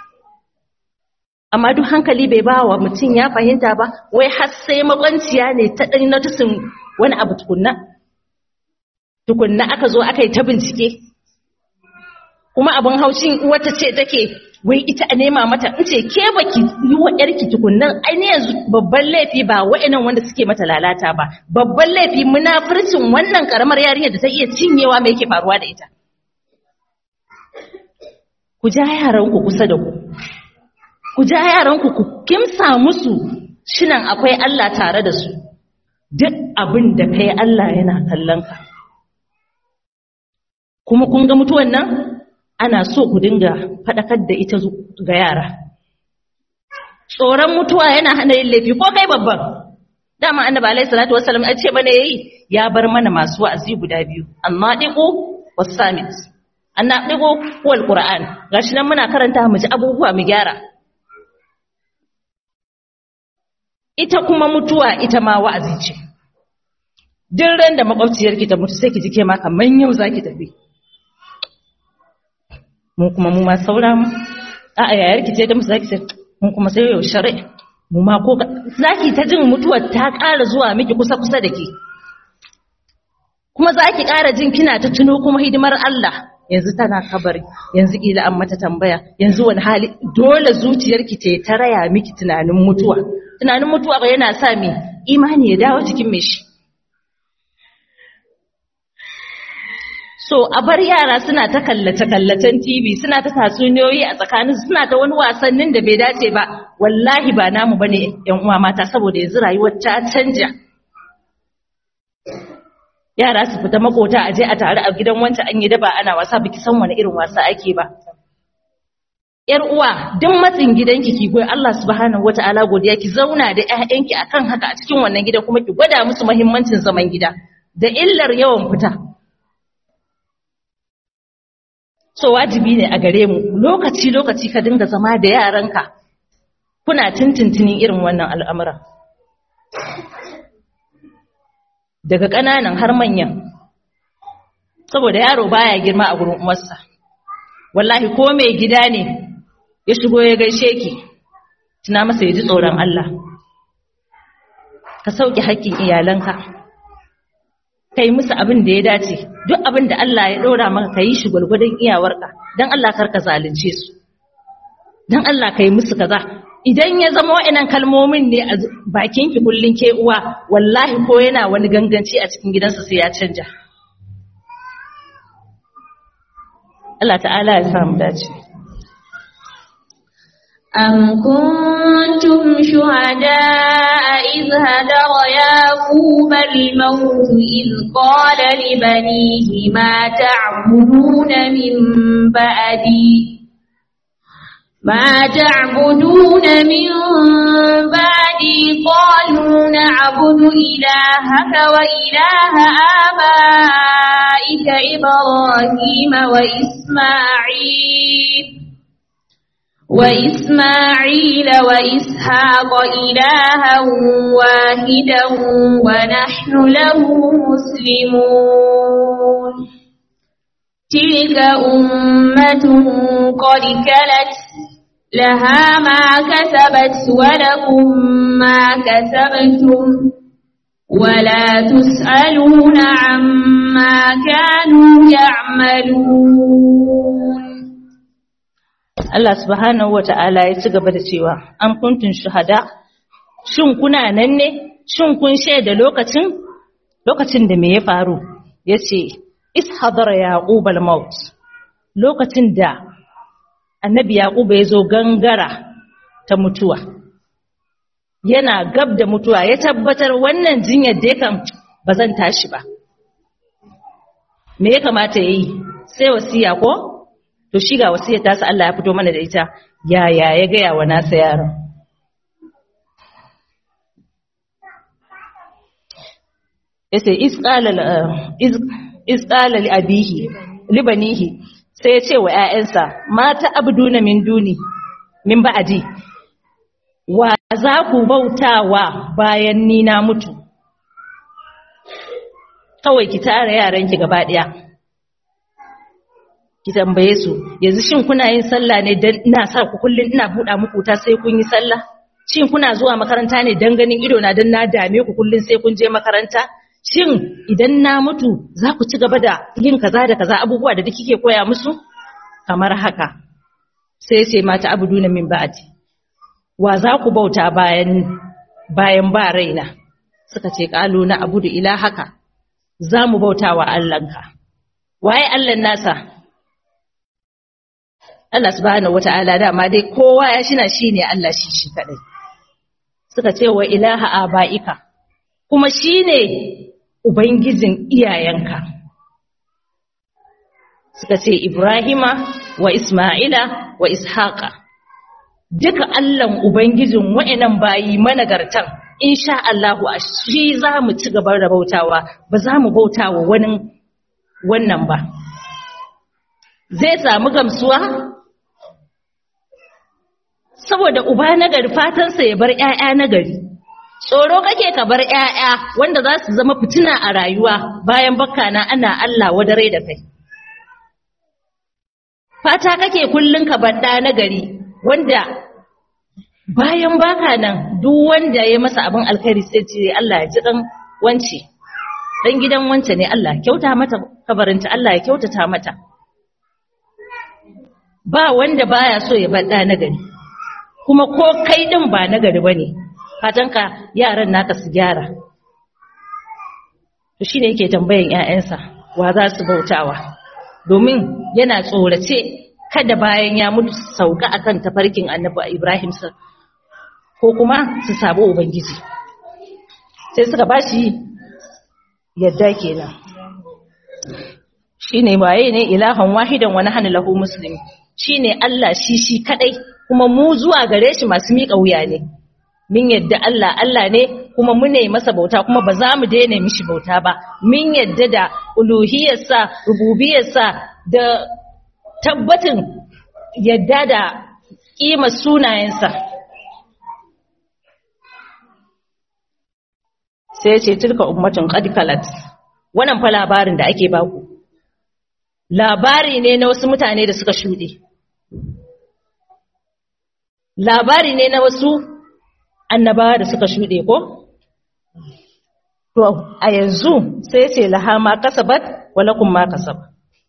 amma duk hankali bai ba wa mutum ya fahimta ba wai har sai makwanciya ne ta ɗan notisin wani abu tukunna tukunna aka zo aka yi ta bincike kuma abin haushin wata ce take wai ita a nema mata in ce ke baki yi wa yarki tukunnan ainihin yanzu babban laifi ba wa'annan wanda suke mata lalata ba babban laifi munafurcin wannan karamar yarinyar da ta iya cinyewa mai yake faruwa da ita ku ja yaranku kusa da ku ku ja yaranku ku kimsa musu shinan akwai Allah tare da su duk abin da kai Allah yana kallon ka kuma kun ga mutuwan nan ana so ku dinga faɗakar da ita ga yara tsoron mutuwa yana hana yin laifi ko kai babban dama annabi alaihi salatu wassalam ya ce mana yayi ya bar mana masu wa'azi guda biyu annadiqu was-samit annadiqu wal qur'an gashi nan muna karanta mu ji abubuwa mu gyara ita kuma mutuwa ita ma wa'azi ce duk ran da makwabciyarki ta mutu sai ki ji ke ma kaman yau zaki tafi mu kuma mu ma saura mu a yayarki ce ta mutu zaki ce mun kuma sai yau shari'a mu ma ko zaki ta jin mutuwar ta ƙara zuwa miki kusa kusa da ke kuma zaki ƙara jin kina ta tuno kuma hidimar Allah yanzu tana kabari yanzu kila an mata tambaya yanzu wani hali dole zuciyarki ce ta raya miki tunanin mutuwa tunanin mutuwa ba yana sa me imani ya dawo cikin me shi so a bar yara suna ta kallace-kallacen TV suna ta tatsuniyoyi a tsakanin suna ta wani wasannin da bai dace ba wallahi ba namu bane yan uwa mata saboda yanzu rayuwar ta canja yara su fita makota aje a tare a gidan wancan an yi daba ana wasa biki san wani irin wasa ake ba yar uwa duk matsin gidanki ki goyi Allah subhanahu wataala godiya ki zauna da ƴaƴanki akan haka a cikin wannan gida kuma ki gwada musu muhimmancin zaman gida da illar yawan fita so wajibi ne a gare mu lokaci lokaci ka dinga zama da yaranka kuna tintintinin irin wannan al'amura daga ƙananan har manyan saboda yaro baya girma a gurin uwarsa wallahi ko mai gida ne ya shigo ya gaishe ki tuna masa ya ji tsoron Allah ka sauke haƙƙin iyalanka kai musu abin da ya dace duk abin da Allah ya ɗora maka ka yi shi gwargwadon iyawarka don Allah kar ka zalunce su don Allah ka yi musu kaza idan ya zama wa'annan kalmomin ne a bakin ki kullun ke uwa wallahi ko yana wani ganganci a cikin gidansa sai ya canja Allah ta'ala ya samu dace أم كنتم شهداء إذ هدر يعقوب الموت إذ قال لبنيه ما تعبدون من بعدي ما تعبدون من بعدي قالوا نعبد إلهك وإله آبائك إبراهيم وإسماعيل وإسماعيل وإسحاق إلها واحدا ونحن له مسلمون تلك أمة قد كلت لها ما كسبت ولكم ما كسبتم ولا تسألون عما كانوا يعملون Allah subhanahu wa ta'ala ya ci gaba da cewa, An kuntun shahada, shin kuna nan ne, shin kun shaida lokacin, lokacin da me ya faru, ya ce, Ishadar Yaƙub al-Maut, lokacin da annabi Yaƙuba ya zo gangara ta mutuwa, yana gab da mutuwa ya tabbatar wannan jinyar da yakan ba zan tashi ba. Me ya kamata ya yi, sai wasiya ko? to shi ga wasiyar tasa Allah ya fito mana da ita yaya ya gaya wa nasa yaron yace isqala li abihi libanihi sai ya ce wa ƴaƴansa mata abduna min duni min ba'di wa za ku bautawa bayan ni na mutu kawai ki tara yaranki gaba ɗaya ki tambaye su yanzu shin kuna yin sallah ne dan ina sa ku kullun ina buɗa muku ta sai kun yi sallah shin kuna zuwa makaranta ne dan ganin ido na dan na dame ku kullun sai kun je makaranta shin idan na mutu za ku ci gaba da yin kaza da kaza abubuwa da kike koya musu kamar haka sai sai mata abuduna min ba'di wa za ku bauta bayan bayan ba raina suka ce qalu na abudu ilahaka za mu bauta wa Allahnka waye Allahn nasa Allah subhanahu wata'ala dama dai kowa ya shina shine Allah shi shi kadai suka ce wa ilaha abaika kuma shine ubangijin iyayenka suka ce Ibrahima wa Isma'ila wa Ishaqa duka Allahn ubangijin wa'annan bayi managartan insha Allah a shi za mu ci gaba da bautawa ba za mu bautawa wani wannan ba zai samu gamsuwa saboda uba nagari fatansa ya bar ƴaƴa nagari tsoro kake ka bar ƴaƴa wanda za su zama fitina a rayuwa bayan bakana ana Allah wadare da kai fata kake kullun ka bar ɗa nagari wanda bayan baka nan duk wanda ya masa abin alkhairi sai ce Allah ya ji dan wance dan gidan wance ne Allah kyauta mata kabarinta Allah ya kyautata mata ba wanda baya so ya bar ɗa nagari kuma ko kai din ba nagari bane fatanka yaran naka su gyara to shine yake tambayan ƴaƴansa wa za su bautawa domin yana tsorace kada bayan ya mutu sauka akan tafarkin annabi Ibrahim sa ko kuma su sabo ubangiji sai suka bashi yadda kenan shine waye ne ilahan wahidan wa nahnu lahu muslimin shine Allah shi shi kadai kuma mu zuwa gare shi masu miƙa wuya ne min yadda Allah Allah ne kuma mu ne masa bauta kuma ba za mu daina mishi bauta ba min yadda da uluhiyarsa rububiyarsa da tabbatin yadda da ƙimar sunayensa sai ya ce tilka ummatin qad kalat wannan fa labarin da ake baku labari ne na wasu mutane da suka shuɗe labari ne na wasu annabawa da suka shuɗe ko to a yanzu sai ya ce laha ma kasabat walakum ma kasab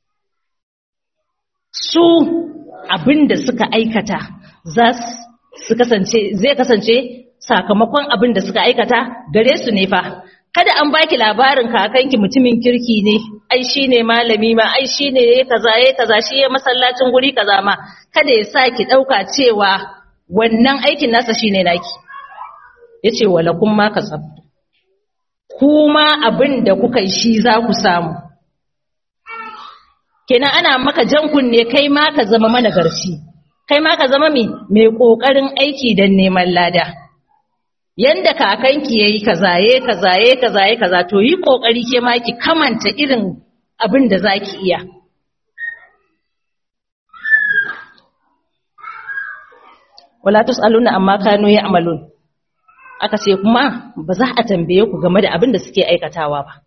su abinda suka aikata za su kasance zai kasance sakamakon abin da suka aikata gare su ne fa kada an baki labarin kakanki mutumin kirki ne ai shine malami ma ai shine yayi kaza yayi kaza shi yayi masallacin guri kaza ma kada ya sa ki dauka cewa wannan aikin nasa shine naki yace walakum ma kasab kuma abin da kuka yi shi za ku samu kenan ana maka jan kunne kai ma ka zama managarci kai ma ka zama mai kokarin aiki don neman lada yanda kakanki yayi kaza yayi kaza yayi kaza yayi kaza to yi kokari ke ma ki kamanta irin abin da zaki iya wala tusaluna amma kanu ya'malun aka ce kuma ba za a tambaye ku game da abin da suke aikatawa ba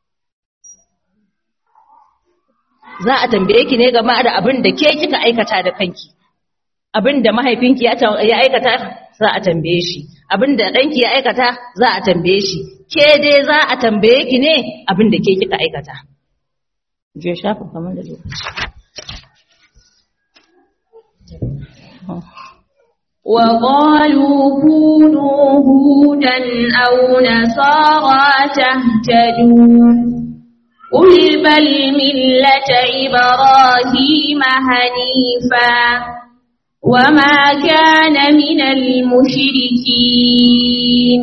za a tambaye ki ne game da abin da ke kika aikata da kanki abin da mahaifinki ya aikata za a tambaye shi abin da ɗanki ya aikata za a tambaye shi ke dai za a tambaye ki ne abin da ke kika aikata je shafa kamar da lokaci وقالوا كونوا هودا أو نصارى تهتدوا قل بل ملة إبراهيم حنيفا وما كان من المشركين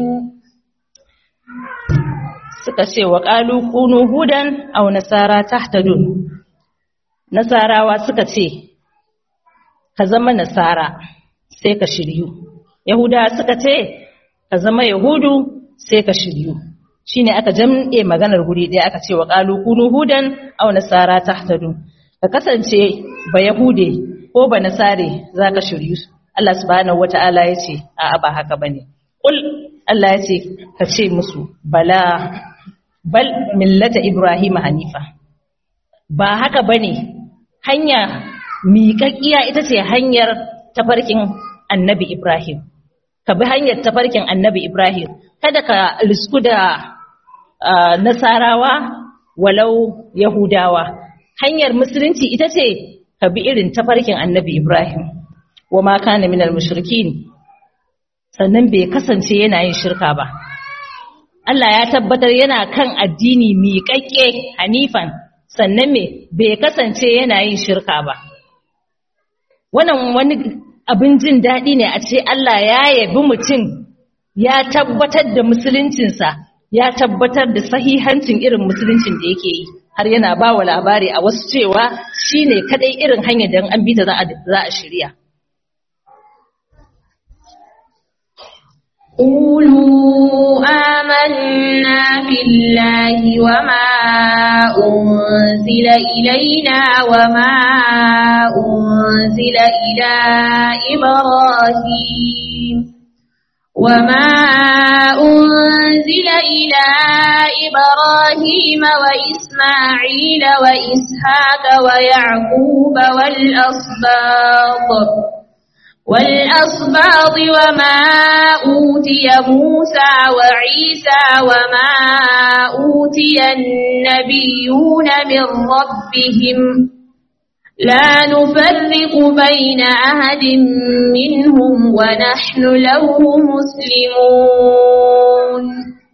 suka ce wa ƙalu kunu hudan au nasara tahtadun nasarawa suka ce ka zama nasara sai ka shiryu yahuda suka ce ka zama yahudu sai ka shiryu shine aka jam'e maganar guri ɗaya aka ce wa ƙalu kunu hudan au nasara tahtadun ka kasance ba yahude ko ba nasare za ka shiryu Allah subhanahu wata'ala ya ce a'a ba haka bane kul Allah ya ce ka ce musu bala bal millata Ibrahim hanifa ba haka bane hanya miƙaƙiya ita ce hanyar tafarkin annabi Ibrahim ka bi hanyar tafarkin annabi Ibrahim kada ka risku da nasarawa walau yahudawa hanyar musulunci ita ce ka bi irin tafarkin annabi Ibrahim wa ma kana minal mushrikin sannan bai kasance yana yin shirka ba Allah ya tabbatar yana kan addini miƙaƙƙe hanifan sannan me bai kasance yana yin shirka ba wannan wani abin jin daɗi ne a ce Allah ya yabi mutum ya tabbatar da musuluncinsa ya tabbatar da sahihancin irin musuluncin da yake yi har yana ba wa labari a wasu cewa shine kadai irin hanyar da an bi ta za a shirya قولوا آمنا بالله وما أنزل إلينا وما أنزل إلى إبراهيم وما أنزل إلى إبراهيم وإسماعيل وإسحاق ويعقوب والأصباط والأصباط وما أوتي موسى وعيسى وما أوتي النبيون من ربهم لا نفرق بين أحد منهم ونحن له مسلمون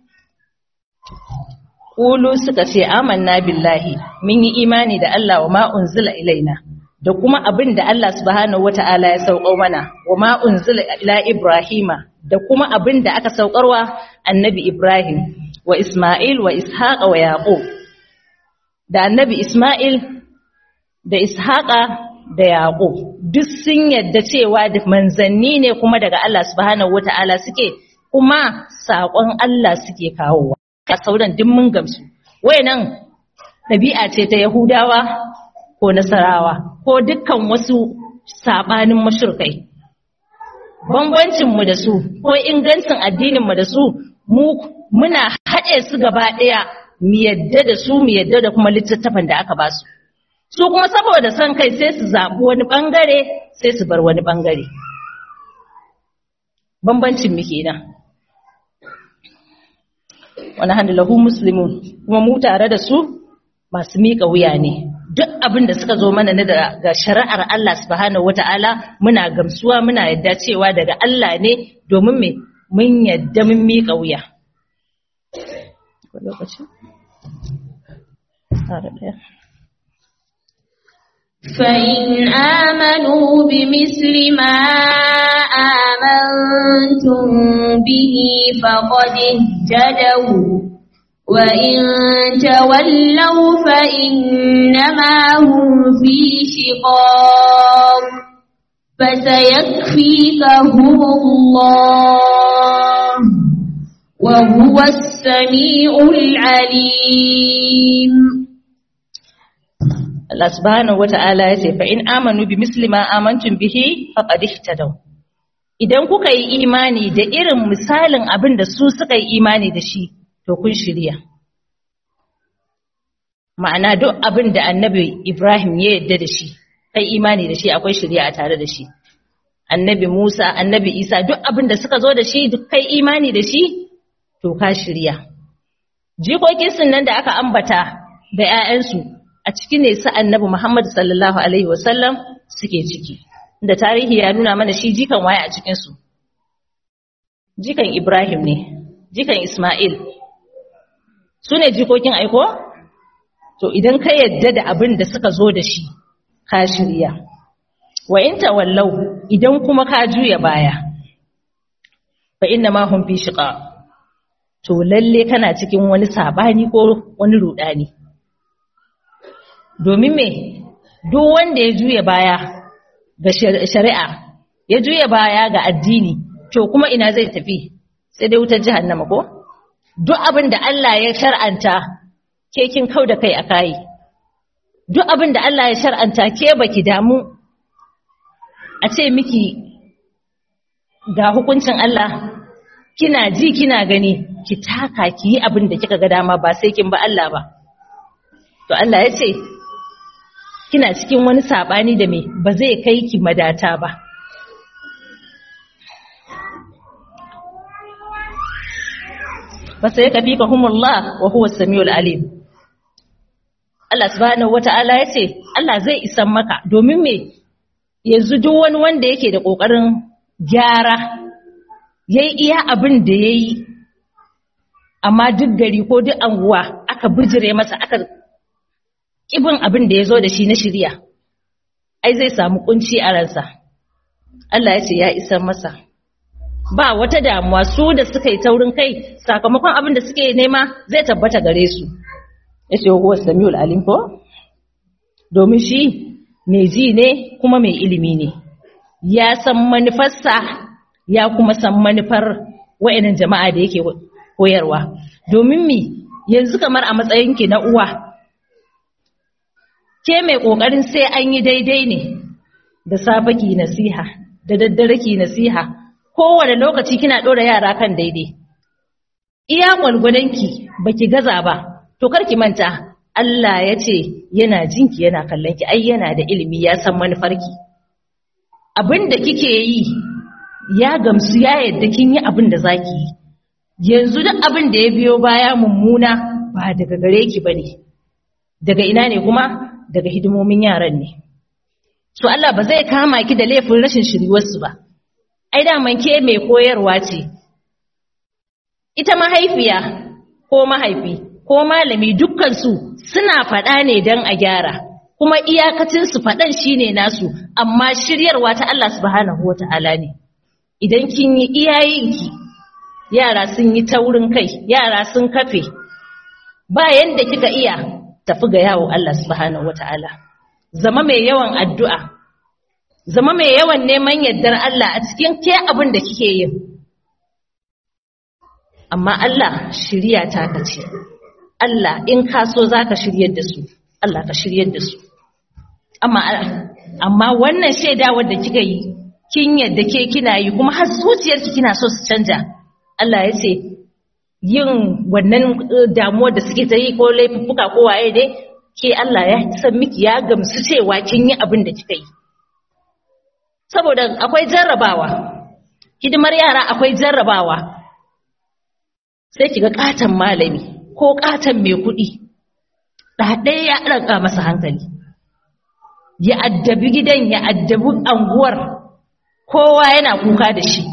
Kulu suka ce amanna billahi mun yi imani da Allah wa ma unzila ilaina da kuma abin da Allah subhanahu wata'ala ya saukar mana wa ma unzila ila Ibrahima da kuma abin da aka saukarwa annabi Ibrahim wa Isma'il wa Ishaqa wa Yaqub da annabi Isma'il da Ishaqa da Yaqub duk sun yadda cewa da manzanni ne kuma daga Allah subhanahu wata'ala suke kuma saƙon Allah suke kawowa a sauran duk mun gamsu wayannan ɗabi'a ce ta Yahudawa ko Nasarawa ko dukkan wasu sabanin mashirkai bambancin mu da su ko ingancin addinin mu da su mu muna haɗe su gaba ɗaya mu yadda da su mu yadda da kuma littattafan da aka ba su su kuma saboda son kai sai su zaɓi wani ɓangare sai su bar wani ɓangare bambancin mu kenan wani hannu lahu muslimun kuma mu tare da su masu miƙa wuya ne duk abin da suka zo mana na daga shari'ar Allah subhanahu wata'ala muna gamsuwa muna yadda cewa daga Allah ne domin me mun yadda mun miƙa wuya فإن آمنوا بمثل ما آمنتم به فقد اهتدوا وإن تولوا فإنما هم في شقاق فسيكفيكهم الله وهو السميع العليم Allah subhanahu wata'ala ya ce fa in amanu bi misli ma amantum bihi faqad ihtadaw idan kuka yi imani da irin misalin abin da su suka yi imani da shi to kun shirya ma'ana duk abin da annabi Ibrahim ya yadda da shi kai imani da shi akwai shirya a tare da shi annabi Musa annabi Isa duk abin da suka zo da shi duk kai imani da shi to ka shirya jikokin sun nan da aka ambata da 'ya'yansu a ciki ne su annabi Muhammad sallallahu alaihi wasallam suke ciki da tarihi ya nuna mana shi jikan waye a cikin su jikan Ibrahim ne jikan Ismail su ne jikokin aiko to idan ka yadda da abin da suka zo da shi ka shirya wa in tawallau idan kuma ka juya baya fa inna ma hum fi shiqa to lalle kana cikin wani sabani ko wani rudani domin me duk wanda ya juya baya ga shari'a ya juya baya ga addini to kuma ina zai tafi sai dai wutar jahannama ko duk abin da Allah ya shar'anta ke kin kau da kai a kai duk abin da Allah ya shar'anta ke baki damu a ce miki ga hukuncin Allah kina ji kina gani ki taka ki yi abin da kika ga dama ba sai kin ba Allah ba to Allah ya ce kina cikin wani sabani da me ba zai kai ki madata ba fasa ya kafi kahumullah wa huwa samiul alim Allah subhanahu wata'ala ya ce Allah zai isan maka domin me yanzu duk wani wanda yake da kokarin gyara yayi iya abin da yayi amma duk gari ko duk anguwa aka bijire masa aka kibin abin da yazo da shi na shirya ai zai samu kunci a ransa Allah ya ce ya isan masa ba wata damuwa su da suka yi taurin kai sakamakon abin da suke nema zai tabbata gare su yace huwa samiul alim ko domin shi mai ji ne kuma mai ilimi ne ya san manufarsa ya kuma san manufar wa'annan jama'a da yake koyarwa domin mi yanzu kamar a matsayinki na uwa ke mai kokarin sai an yi daidai ne da safe ki nasiha da daddare ki nasiha kowane lokaci kina ɗora yara kan daidai iya gwalgwadonki baki gaza ba to kar ki manta Allah ya ce yana jinki yana kallon ki ai yana da ilimi ya san manufarki abin da kike yi ya gamsu ya yadda kin yi abin da zaki yi yanzu duk abin da ya biyo baya mummuna ba daga gare ki bane daga ina ne kuma daga hidimomin yaran ne so Allah ba zai kama ki da laifin rashin shiryuwarsu ba ai daman ke mai koyarwa ce ita mahaifiya ko mahaifi ko malami dukkansu suna faɗa ne don a gyara kuma iyakacinsu faɗan shine nasu amma shiryarwa ta Allah subhanahu wa ta'ala ne idan kin yi iyayenki yara sun yi taurin kai yara sun kafe ba yanda kika iya tafi ga yawo Allah subhanahu wa ta'ala zama mai yawan addu'a zama mai yawan neman yardar Allah a cikin ke abin da kike yin amma Allah shirya ta kace Allah in ka so zaka shiryar da su Allah ka shiryar da su amma amma wannan shaidawar da kika yi kin yadda ke kina yi kuma har zuciyarki kina so su canja Allah ya ce yin wannan damuwar da suke ta yi ko laifuffuka ko waye dai ke Allah ya san miki ya gamsu cewa kin yi abin da kika yi saboda akwai jarrabawa hidimar yara akwai jarrabawa sai kiga katan malami ko katan mai kuɗi ɗaɗe ya ɗaga masa hankali ya addabi gidan ya addabi anguwar kowa yana kuka da shi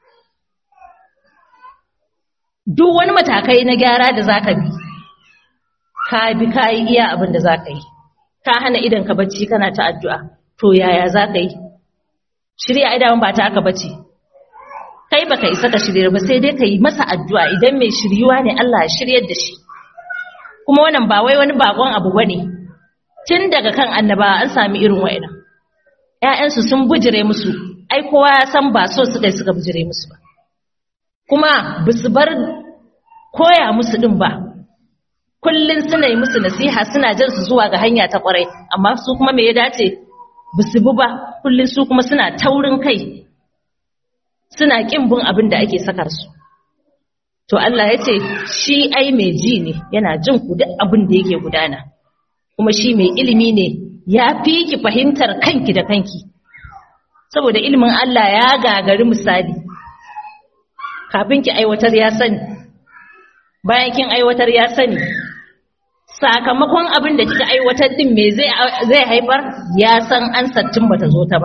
duk wani matakai na gyara da zaka bi ka bi ka yi iya abin da zaka yi ka hana idan ka bacci kana ta addu'a to yaya zaka yi shirya idan ba ta aka bace kai baka isa ka shirye ba sai dai ka yi masa addu'a idan mai shiryuwa ne Allah ya shiryar da shi kuma wannan ba wai wani bakon abu bane tun daga kan annaba an sami irin wa'annan ƴaƴansu sun bujire musu ai kowa ya san ba so suka yi suka bujire musu ba kuma bisu bar koya musu din ba kullun suna yi musu nasiha suna jan su zuwa ga hanya ta kwarai amma su kuma me ya dace bisu bi ba kullun su kuma suna taurin kai suna kin bin abin da ake sakar su to Allah ya ce shi ai mai ji ne yana jin ku duk abin da yake gudana kuma shi mai ilimi ne ya fi ki fahimtar kanki da kanki saboda ilimin Allah ya gagari misali kafin ki aiwatar ya sani bayan kin aiwatar ya sani sakamakon abin da kika aiwatar din me zai zai haifar ya san an sattin bata zo ta ba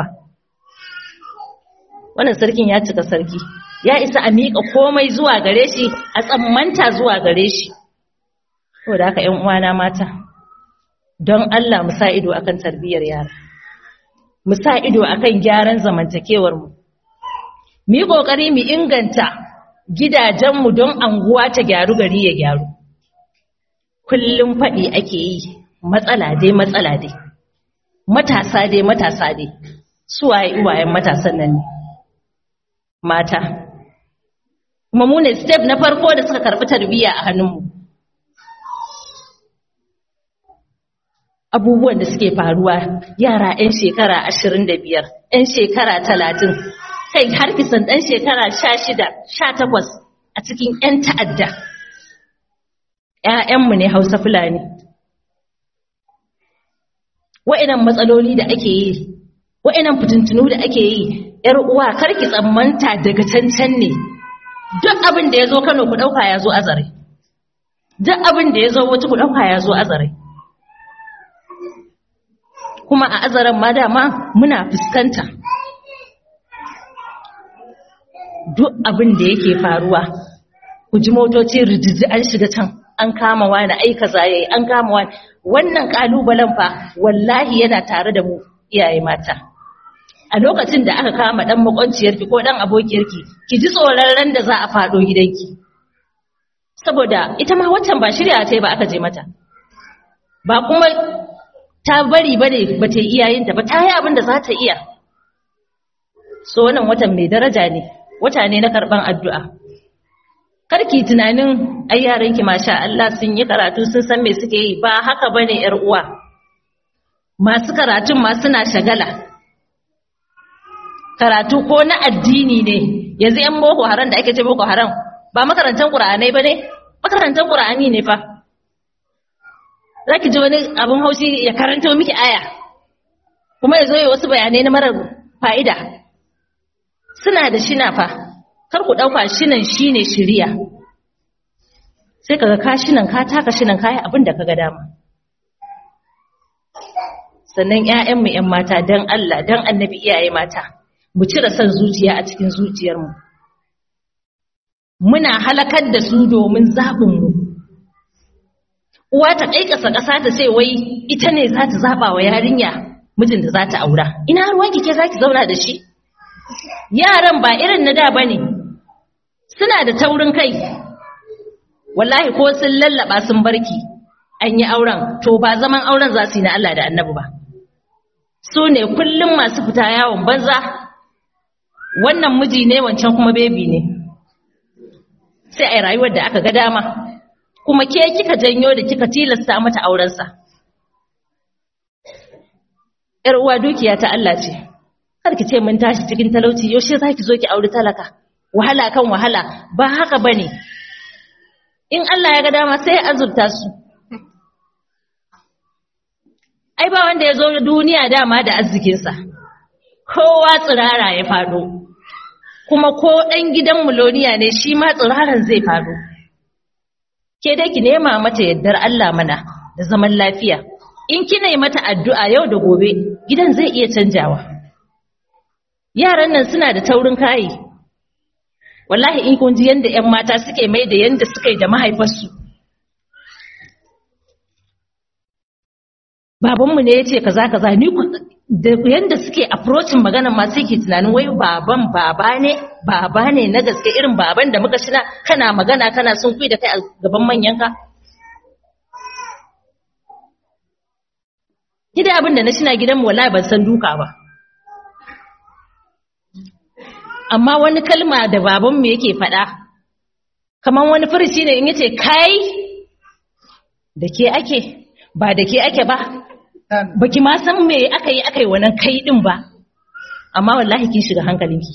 wannan sarkin ya cika sarki ya isa a miƙa komai zuwa gare shi a tsammanta zuwa gare shi saboda haka ƴan uwana mata don Allah mu sa ido akan tarbiyyar yara mu sa ido akan gyaran zamantakewar mu mu yi kokari mu inganta gidajenmu don anguwa ta gyaru gari ya gyaru kullum faɗi ake yi matsala dai matsala dai matasa dai matasa dai suwaye iwayen matasan nan ne mata kuma mu ne step na farko da suka karɓi tarbiyya a hannunmu abubuwan da suke faruwa yara 'yan shekara ashirin da biyar 'yan shekara talatin kai har kisan ɗan shekara sha shida sha takwas a cikin 'yan ta'adda ‘ya'yanmu ne hausa fulani wa'inan matsaloli da ake yi wa'inan fitintunu da ake yi ‘yar uwa karki tsammanta daga cancan ne duk abin da ya zo kano ku ɗauka ya zo azare duk abin da ya zo wata ku ɗauka ya zo azare kuma a azaren ma dama muna fuskanta duk abin da yake faruwa ku ji motoci rijiji an shiga can an kama wani aika zaye an kama wani wannan kalubalen fa wallahi yana tare da mu iyaye mata a lokacin da aka kama dan makwanciyarki ko dan abokiyarki ki ji tsoron ran da za a faɗo gidanki saboda ita ma waccan ba shirya ta ba aka je mata ba kuma ta bari bane ba ta yi iyayenta ba ta yi abin da za ta iya so wannan watan mai daraja ne wata ne na karban addu'a karki tunanin ai yaranki masha Allah sun yi karatu sun san me suke yi ba haka bane yar uwa masu karatun ma suna shagala karatu ko na addini ne yanzu yan boko haram da ake ce boko haram ba makarantar qur'anai bane makarantar qur'ani ne fa zaki ji wani abun haushi ya karanto miki aya kuma ya zo ya wasu bayanai na marar fa'ida suna da shina fa kar ku ɗauka shinan shine shiriya sai kaga ka shinan ka taka shinan kayi abin da kaga dama sannan ƴaƴanmu ƴan mata dan Allah dan annabi iyaye mata mu cire son zuciya a cikin zuciyarmu muna halakar da su domin zaɓinmu uwa ta ƙaiƙasa ƙasa ta ce wai ita ne za ta zaɓa wa yarinya mijin da za ta aura ina ruwanki ke za ki zauna da shi yaran ba irin na da ba ne suna da taurin kai wallahi ko sun lallaba sun barki an yi auren to ba zaman auren za su yi na Allah da annabi ba su ne kullum masu fita yawon banza wannan miji ne wancan kuma bebi ne sai a yi rayuwar da aka ga dama kuma ke kika janyo da kika tilasta mata aurensa ‘yar uwa dukiya ta Allah ce kar ki ce mun tashi cikin talauci yaushe za ki zo ki auri talaka wahala kan wahala ba haka bane in Allah ya ga dama sai ya azurta su ai ba wanda ya zo duniya dama da arzikinsa kowa tsirara ya fado kuma ko ɗan gidan muloniya ne shi ma tsiraran zai fado ke dai ki nema mata yardar Allah mana da zaman lafiya in kina yi mata addu'a yau da gobe gidan zai iya canjawa yaran nan suna da taurin kayi wallahi in kun ji yanda ƴan mata suke mai da yanda suka yi da mahaifarsu babanmu ne ya ce kaza kaza ni da yanda suke approaching maganar ma sai ke tunanin wai baban baba ne baba ne na gaske irin baban da muka shina kana magana kana sun kui da kai a gaban manyanka Gida abin da na shina gidanmu wallahi ban san duka ba amma wani kalma da babanmu yake faɗa kamar wani furici ne in yace kai da ke ake ba da ke ake ba baki ma san me aka yi aka yi wannan kai din ba amma wallahi kin shiga hankalinki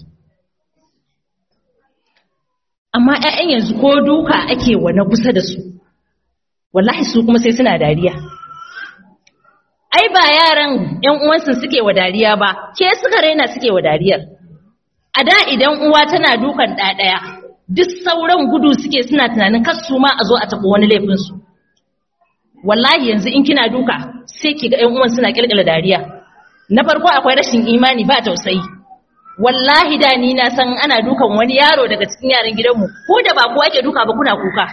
amma ƴaƴan yanzu ko duka ake wani kusa da su wallahi su kuma sai suna dariya ai ba yaran ƴan uwansu suke wa dariya ba ke suka raina suke wa dariyar a da idan uwa tana dukan ɗaya duk sauran gudu suke suna tunanin kar su ma a zo a taɓa wani laifinsu wallahi yanzu in kina duka sai ki ga ƴan uwan suna kirkira dariya na farko akwai rashin imani ba tausayi wallahi da ni na san ana dukan wani yaro daga cikin yaran gidanmu ko da ba kowa ke duka ba kuna kuka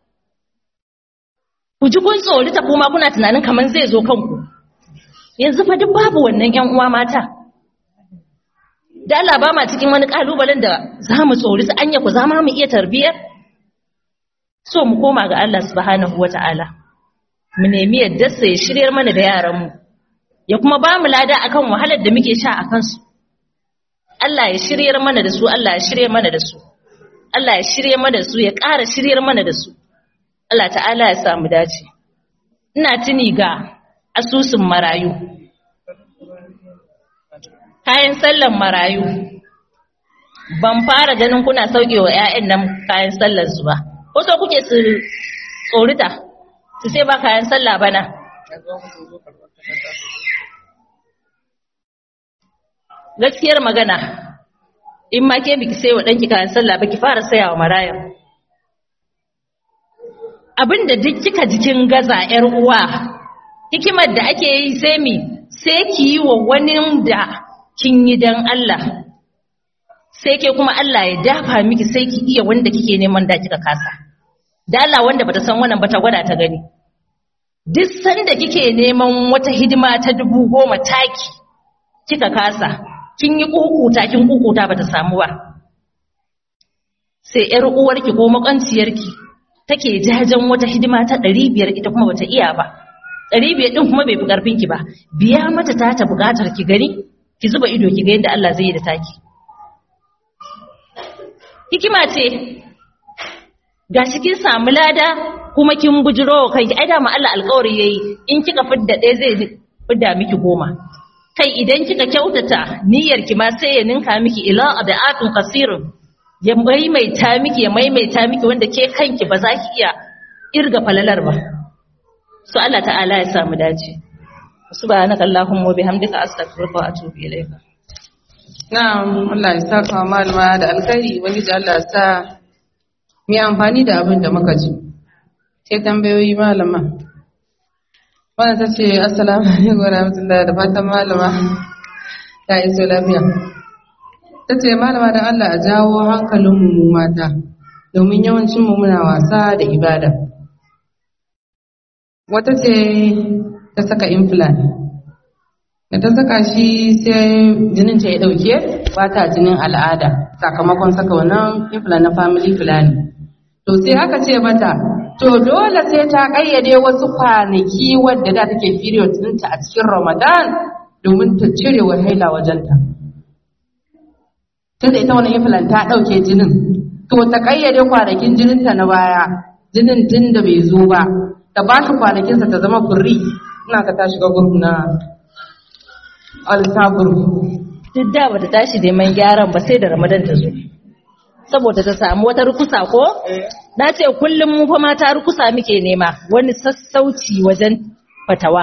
ku ji kun tsori ta kuma kuna tunanin kamar zai zo kanku yanzu fa duk babu wannan ƴan uwa mata da Allah ba ma cikin wani kalubalen da za mu tsori su anya ku za mu iya tarbiyyar so mu koma ga Allah subhanahu wata'ala mu nemi yadda sai ya shiryar mana da yaranmu ya kuma ba mu lada akan wahalar da muke sha a kansu Allah ya shiryar mana da su Allah ya shiryar mana da su Allah ya shiryar mana da su ya ƙara shiryar mana da su Allah ta'ala ya sa mu dace ina tuni ga asusun marayu kayan sallan marayu ban fara ganin kuna sauke wa 'ya'yan nan kayan sallar su ba ko so kuke su tsorita su sai ba kayan sallah bana gaskiyar magana in ma ke biki sai wa ɗanki kayan sallah ba ki fara saya wa maraya abinda duk kika jikin gaza 'yar uwa hikimar da ake yi sai mi sai ki yi wa wani da kin yi dan Allah sai ke kuma Allah ya dafa miki sai ki iya wanda kike neman da kika kasa da Allah wanda bata san wannan bata gwada ta gani duk sanda kike neman wata hidima ta dubu goma taki kika kasa kin yi kukuta kin kukuta bata samu ba sai yar uwarki ko makanciyarki take jajen wata hidima ta ɗari biyar ita kuma bata iya ba ɗari biyar ɗin kuma bai fi ƙarfin ki ba biya mata ta ta buƙatar ki gani ki zuba ido ki ga yadda Allah zai yi da taki hikima ce gashi kin samu lada kuma kin bujiro wa kanki ai da ma Allah alƙawari yayi in kika fidda ɗaya zai fidda miki goma kai idan kika kyautata niyyar ki ma sai ya ninka miki ila adafin kasirun ya maimaita miki ya maimaita miki wanda ke kanki ba za ki iya irga falalar ba so Allah ta'ala ya samu dace subhanaka allahumma wa bihamdika astaghfiruka wa atubu ilayka na'am Allah ya saka malama da alkhairi ubangiji Allah ya sa mu amfani da abin da muka ji sai tambayoyi malama wannan ta ce assalamu alaikum wa rahmatullahi da fatan malama ta iso lafiya ta ce malama da Allah a jawo hankalinmu mu mata domin yawancinmu muna wasa da ibada wata ce ta saka implant da ta saka shi sai jinin ta ya dauke ba ta jinin al'ada sakamakon saka wannan implant na family planning to sai aka ce mata to dole sai ta kayyade wasu kwanaki wadda da take period ɗinta a cikin ramadan domin ta cire wa haila wajenta tunda ita wani implant ta ɗauke jinin to ta kayyade kwanakin jininta na baya jinin tun da bai zo ba ta ba shi kwanakinsa ta zama furri ina ka ta shiga gurb na alsa gurb duk da bata tashi neman gyaran ba sai da ramadan ta zo saboda ta samu wata rukusa ko na ce kullum mu fa mata rukusa muke nema wani sassauci wajen fatawa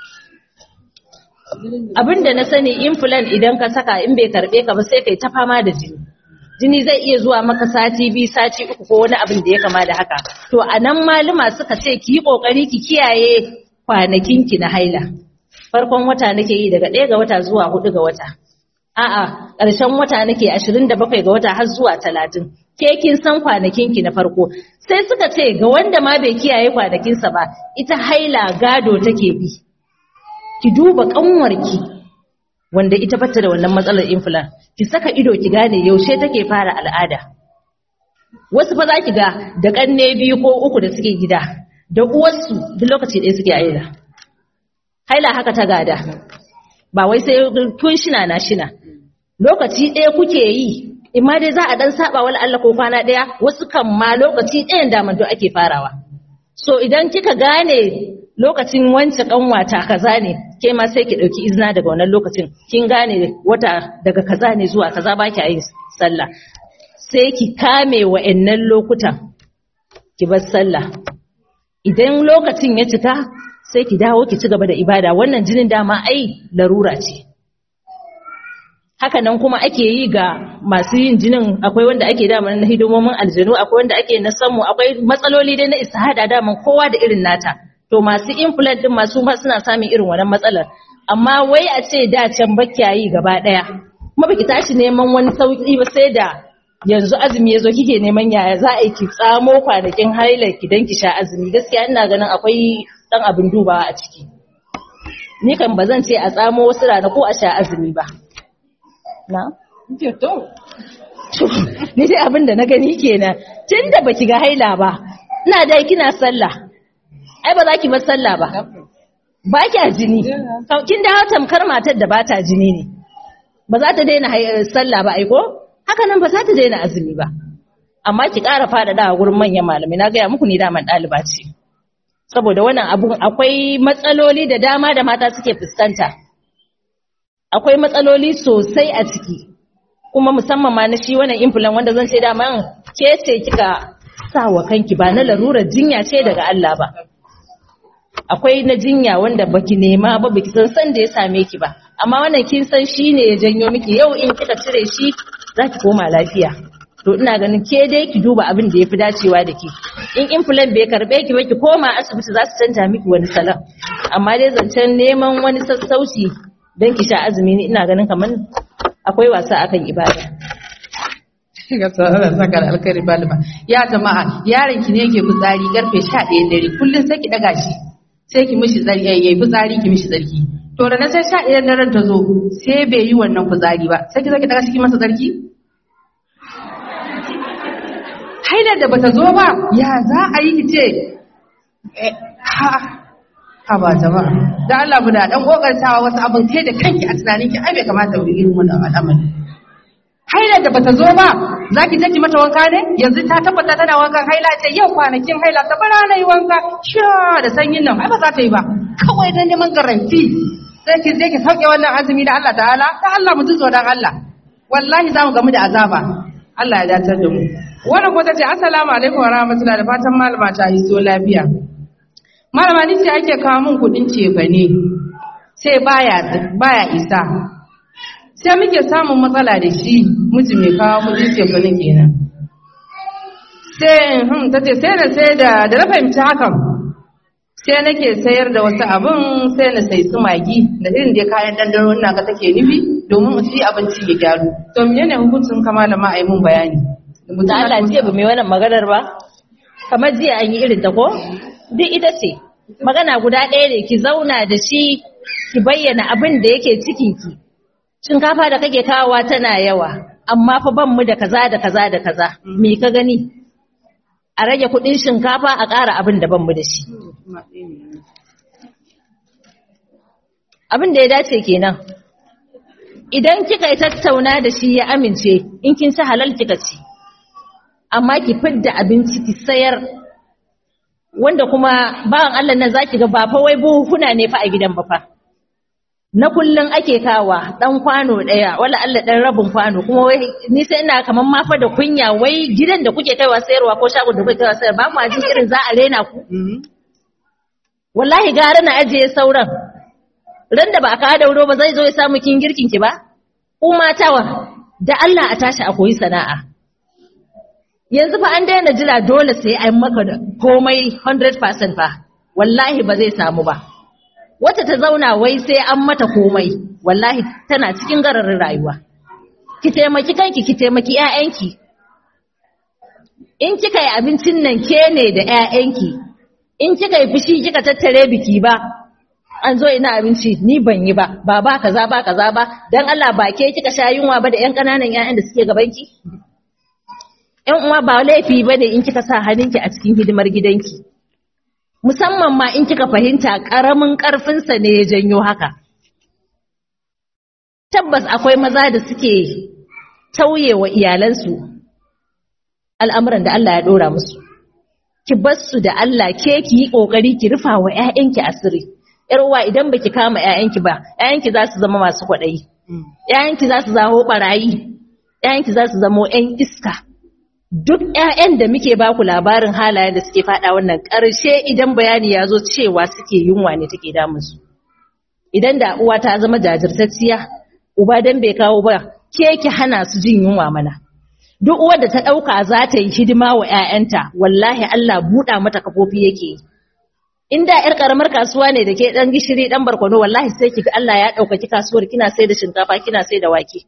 abinda na sani implant idan ka saka in bai karbe ka ba sai kai ta fama da jini jini zai iya zuwa maka sati biyu sati uku ko wani abin da ya kama da haka to a nan malama suka ce ki yi kokari ki kiyaye kwanakin ki na haila farkon wata nake yi daga ɗaya ga wata zuwa hudu ga wata a'a ƙarshen wata nake ashirin da bakwai ga wata har zuwa talatin ke kin san kwanakin ki na farko sai suka ce ga wanda ma bai kiyaye kwanakinsa ba ita haila gado take bi ki duba ƙanwarki wanda ita bata da wannan matsalar implant ki saka ido ki gane yaushe take fara al'ada wasu fa za ki ga da kanne biyu ko uku da suke gida da uwarsu duk lokaci ɗaya suke aila haila haka ta gada ba wai sai kun shina na shina lokaci ɗaya kuke yi imma dai za a dan saba wala Allah ko kwana ɗaya wasu kan ma lokaci ɗayan daman ake farawa so idan kika gane lokacin wance kanwata kaza ne ke ma sai ki dauki izina daga wannan lokacin kin gane wata daga kaza ne zuwa kaza ba ki yin sallah sai ki kame wa'annan lokutan ki bar sallah idan lokacin ya cika sai ki dawo ki ci gaba da ibada wannan jinin dama ai larura ce haka nan kuma ake yi ga masu yin jinin akwai wanda ake dama na hidimomin aljanu akwai wanda ake na samu akwai matsaloli dai na istihada dama kowa da irin nata to masu implant din masu ma suna samun irin wannan matsalar amma wai a ce da can bakyayi gaba daya kuma baki tashi neman wani sauki ba sai da yanzu azumi yazo kike neman yaya za a yi ki tsamo kwanakin hailar ki dan ki sha azumi gaskiya ina ganin akwai dan abin dubawa a ciki ni kan bazan ce a tsamo wasu rana ko a sha azumi ba na to ni dai abin da na gani kenan tunda baki ga haila ba ina dai kina sallah ai ba za ki bar sallah ba ba ki jini kin dawo tamkar matar da ba ta jini ne ba za ta daina sallah ba aiko haka nan ba za ta daina azumi ba amma ki ƙara faɗaɗa a gurin manyan malamai na gaya muku ni daman ɗaliba ce saboda wannan abun akwai matsaloli da dama da mata suke fuskanta akwai matsaloli sosai a ciki kuma musamman ma na shi wannan implant wanda zan ce daman ke ce kika sa wa kanki ba na larurar jinya ce daga Allah ba akwai na jinya wanda baki nema ba baki san san da ya same ki ba amma wannan kin san shine ya janyo miki yau in kika cire shi zaki koma lafiya to ina ganin ke dai ki duba abin da yafi dacewa da ki in implant bai karbe ki ba ki koma asibiti za su canja miki wani salon amma dai zancen neman wani sassauci don ki sha azumi ni ina ganin kamar akwai wasa akan ibada ga tsaron saka da alkhairi balima ya jama'a yaron ki ne yake fitsari karfe 11 dare kullun sai ki daga shi sai ki mishi tsarki yayi fitsari ki mishi tsarki to da na sai sha ɗaya daren ta zo sai bai yi wannan fitsari ba sai ki zaki daga ciki masa tsarki haidar da bata zo ba ya za a yi ce ha ha ba jama'a da Allah mu da dan kokartawa wasu abin kai da kanki a tunanin ki ai bai kamata mu irin wannan al'amari haidar da bata zo ba zaki je ki mata wanka ne yanzu ta tabbata tana wankan haila ce yau kwanakin haila ta bara na yi wanka sha da sanyin nan ai ba za ta yi ba kawai dan neman garanti sai ki je ki sauke wannan azumi da Allah ta'ala ta Allah mu ji tsoron Allah wallahi za mu gamu da azaba Allah ya datar da mu wannan ko tace assalamu alaikum wa rahmatullahi da fatan malama ta yi so lafiya malama ni ce ake kawo min kudin cefa ne sai baya baya isa sai muke samun matsala da shi miji mai kawo kudin cefa ne kenan sai hmm tace sai na sai da da na fahimci hakan sai nake sayar da wasu abin sai na sai su magi da irin dai kayan dandano ina ga take nufi domin shi abinci ya gyaru to menene hukuncin ka malama ai mun bayani da Allah ce ba mai wannan maganar ba kamar jiya an yi irin ta ko duk ita ce magana guda ɗaya ne ki zauna da shi ki bayyana abin da yake cikin ki shinkafa da kake kawowa tana yawa amma fa ban mu da kaza da kaza da kaza me ka gani a rage kuɗin shinkafa a ƙara abin da ban mu da shi abin da ya dace kenan idan kika yi tattauna da shi ya amince in kin ci halal kika ci amma ki fidda abinci ki sayar wanda kuma bawan Allah nan zaki ga ba fa wai buhuna ne fa a gidan ba fa na kullun ake kawa dan kwano daya wala Allah dan rabin kwano kuma wai ni sai ina kaman ma fa da kunya wai gidan da kuke kaiwa sayarwa ko shagon da kuke kaiwa sayarwa ba mu jin irin za a rena ku wallahi gara na ajiye sauran ran da ba a kawo dauro ba zai zo ya samu kin girkin ki ba ku matawa da Allah a tashi a koyi sana'a yanzu fa an daina jira dole sai an maka da komai 100% fa wallahi ba zai samu ba wata ta zauna wai sai an mata komai wallahi tana cikin gararin rayuwa ki taimaki kanki ki taimaki ƴaƴanki in kika yi abincin nan ke ne da ƴaƴanki in kika yi fushi kika tattare biki ba an zo ina abinci ni ban yi ba ba ba kaza ba kaza ba dan Allah ba ke kika sha yunwa ba da ƴan ƙananan ƴaƴan da suke gabanki ƴan uwa ba laifi bane in kika sa hannunki a cikin hidimar gidanki musamman ma in kika fahimta ƙaramin ƙarfinsa ne ya janyo haka tabbas akwai maza da suke tauye wa iyalansu al'amuran da Allah ya ɗora musu ki bar su da Allah ke ki yi ƙoƙari ki rufa wa ‘ya'yanki asiri ‘yar uwa idan baki kama ‘ya'yanki ba ‘ya'yanki za su zama masu kwaɗayi ‘ya'yanki za su zamo ɓarayi ‘ya'yanki za su zamo ‘yan iska duk ‘ya'yan da muke baku labarin halayen da suke faɗa wannan ƙarshe idan bayani ya zo cewa suke yunwa ne take damunsu. Idan da uwa ta zama jajirtacciya, uba dan bai kawo ba, ke ki hana su jin yunwa mana. Duk uwar da ta ɗauka za ta yi hidima wa ‘ya'yanta, wallahi Allah buɗa mata kafofi yake yi. In da ‘yar ƙaramar kasuwa ne da ke ɗan gishiri ɗan barkwano, wallahi sai ki Allah ya ɗaukaki kasuwar kina sai da shinkafa kina sai da wake.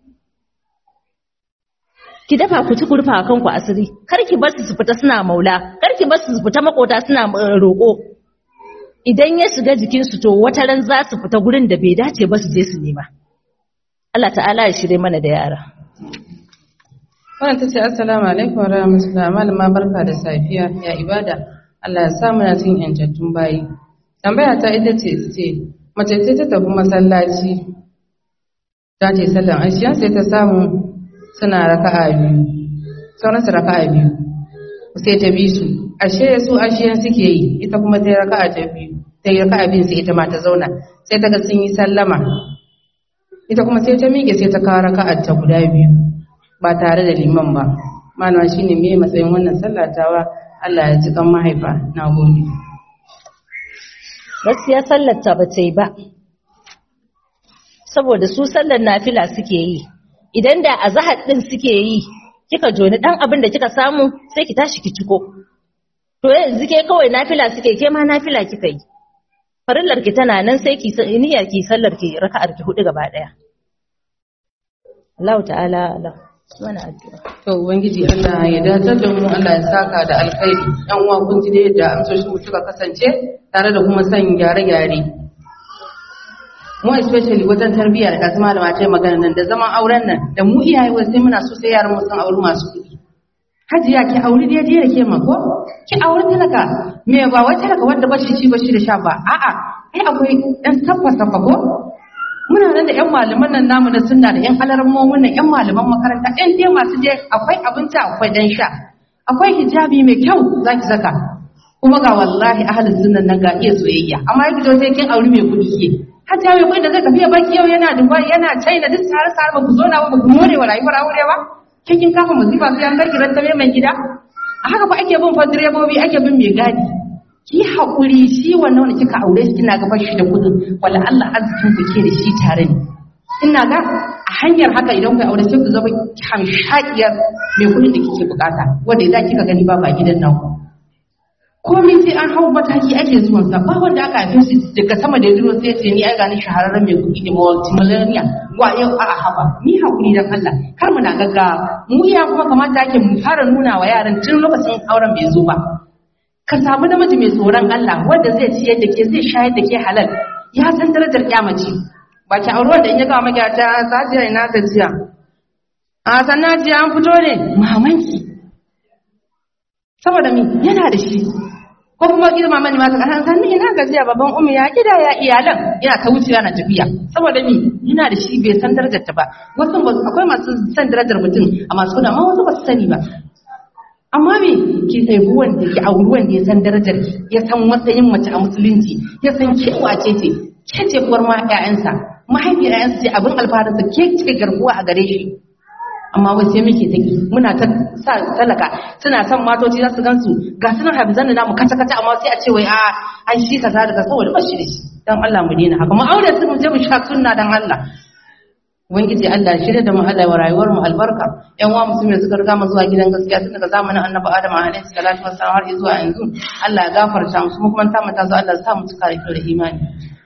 ki dafa ku ci ku rufa kanku asiri kar ki bar su su fita suna maula kar ki bar su su fita makota suna roƙo idan ya shiga jikin su to wata ran za su fita gurin da bai dace ba su je su nema Allah ta'ala ya shirye mana da yara wannan tace assalamu alaikum wa rahmatullahi malama barka da safiya ya ibada Allah ya sa muna cikin yantattun bayi tambaya ta ita ce ce mace ce ta tafi masallaci ta ce sallan ashiya sai ta samu suna raka'a biyu sauran su raka'a biyu sai ta bi su ashe su ashiyan suke yi ita kuma ta yi raka'a ta biyu ta yi raka'a biyu sai ita ma ta zauna sai ta ga sun yi sallama ita kuma sai ta miƙe sai ta kawo raka'a ta guda biyu ba tare da liman ba malama shine me matsayin wannan sallatawa Allah ya ji kan mahaifa na gode gaskiya sallar ta bace ba saboda su sallar nafila suke yi idan da azahar din suke yi kika joni dan abin da kika samu sai ki tashi ki ciko to yanzu ke kawai nafila suke ke ma nafila kika yi farillar ki tana nan sai ki niyyar ki sallar ki raka'ar ki hudu gaba daya Allah ta'ala Allah mana addu'a to ubangiji Allah ya dace da mu Allah ya saka da alkhairi dan uwa kun ji da yadda amsoshin mu suka kasance tare da kuma san gyare-gyare mu especially wajen tarbiyya da kasu malama ta yi magana nan da zaman auren nan da mu iyaye wasu sai muna so sai yaran mu san auri masu kuɗi hajiya ki auri daidai da ke mako ki auri talaka me ba wai talaka wanda ba shi ci ba shi da sha ba a'a ai akwai ɗan sabba sabba ko muna nan da ƴan malaman nan namu da sunna da ƴan alarmomin nan ƴan malaman makaranta ƴan dai masu je akwai abinci akwai dan sha akwai hijabi mai kyau zaki saka kuma ga wallahi ahalin sunnan nan ga iya soyayya amma yake to sai kin auri mai kuɗi ke hajiya mai kuɗi da zai tafiya baki yau yana Dubai yana China duk tare tare ba ku zo na ba ku more wa rayuwar aure ba ke kin kafa musiba sai an kai kiran ta mai gida a haka fa ake bin fa direbobi ake bin mai gadi ki haƙuri shi wannan wanda kika aure shi kina gaban shi da kudin wala Allah arzikin ku ke da shi tare ne ina ga a hanyar haka idan ku aure sai ku zama hamshakiyar mai kudin da kike bukata wanda idan kika gani ba ba gidan nan komai sai an hau mataki ake zuwan sa ba wanda aka haife shi daga sama da duro sai ce ni ai gani shahararren mai kudi ne multimillionaire wa yau a haba ni hakuri dan Allah kar mu na gaggawa mu iya kuma kamata ake mu fara nuna wa yaran tun lokacin auren bai zo ba ka samu namiji mai tsoron Allah wanda zai ciyar da ke zai shayar da ke halal ya san darajar kyamaci ba ki aure wanda in ya gama maki ta sajiya ina gajiya a sannan jiya an fito ne mamanki saboda mi yana da shi ko kuma girma mani masu ƙasan sannan ina gajiya babban umi ya gida ya iyalan yana ta wuce yana tafiya saboda mi yana da shi bai san darajar ta ba wasu akwai masu san darajar mutum a masu kuna amma wasu ba su sani ba amma me ki haifi wanda ki auri wanda ya san darajar ki ya san matsayin mace a musulunci ya san kewa ce ce ke ce uwar ma ƴaƴansa mahaifiyar ƴaƴansa ce abin alfaharinsa ke ce garkuwa a gare shi amma wai sai muke take muna ta sa talaka suna son matoci za su gansu ga sunan hafizan da namu kata kata amma sai a ce wai a ai shi kaza daga saboda ba shi da shi dan Allah mu daina haka mu aure su mu je mu sha sunna dan Allah ubangiji Allah ya shirya da mu Allah wa rayuwar mu albarka yan uwa musulmi da suka riga mu zuwa gidan gaskiya tun daga zamanin annabi Adam alaihi salatu wassalam har zuwa yanzu Allah ya gafarta musu kuma ta mu ta zo Allah ya sa mu cika da imani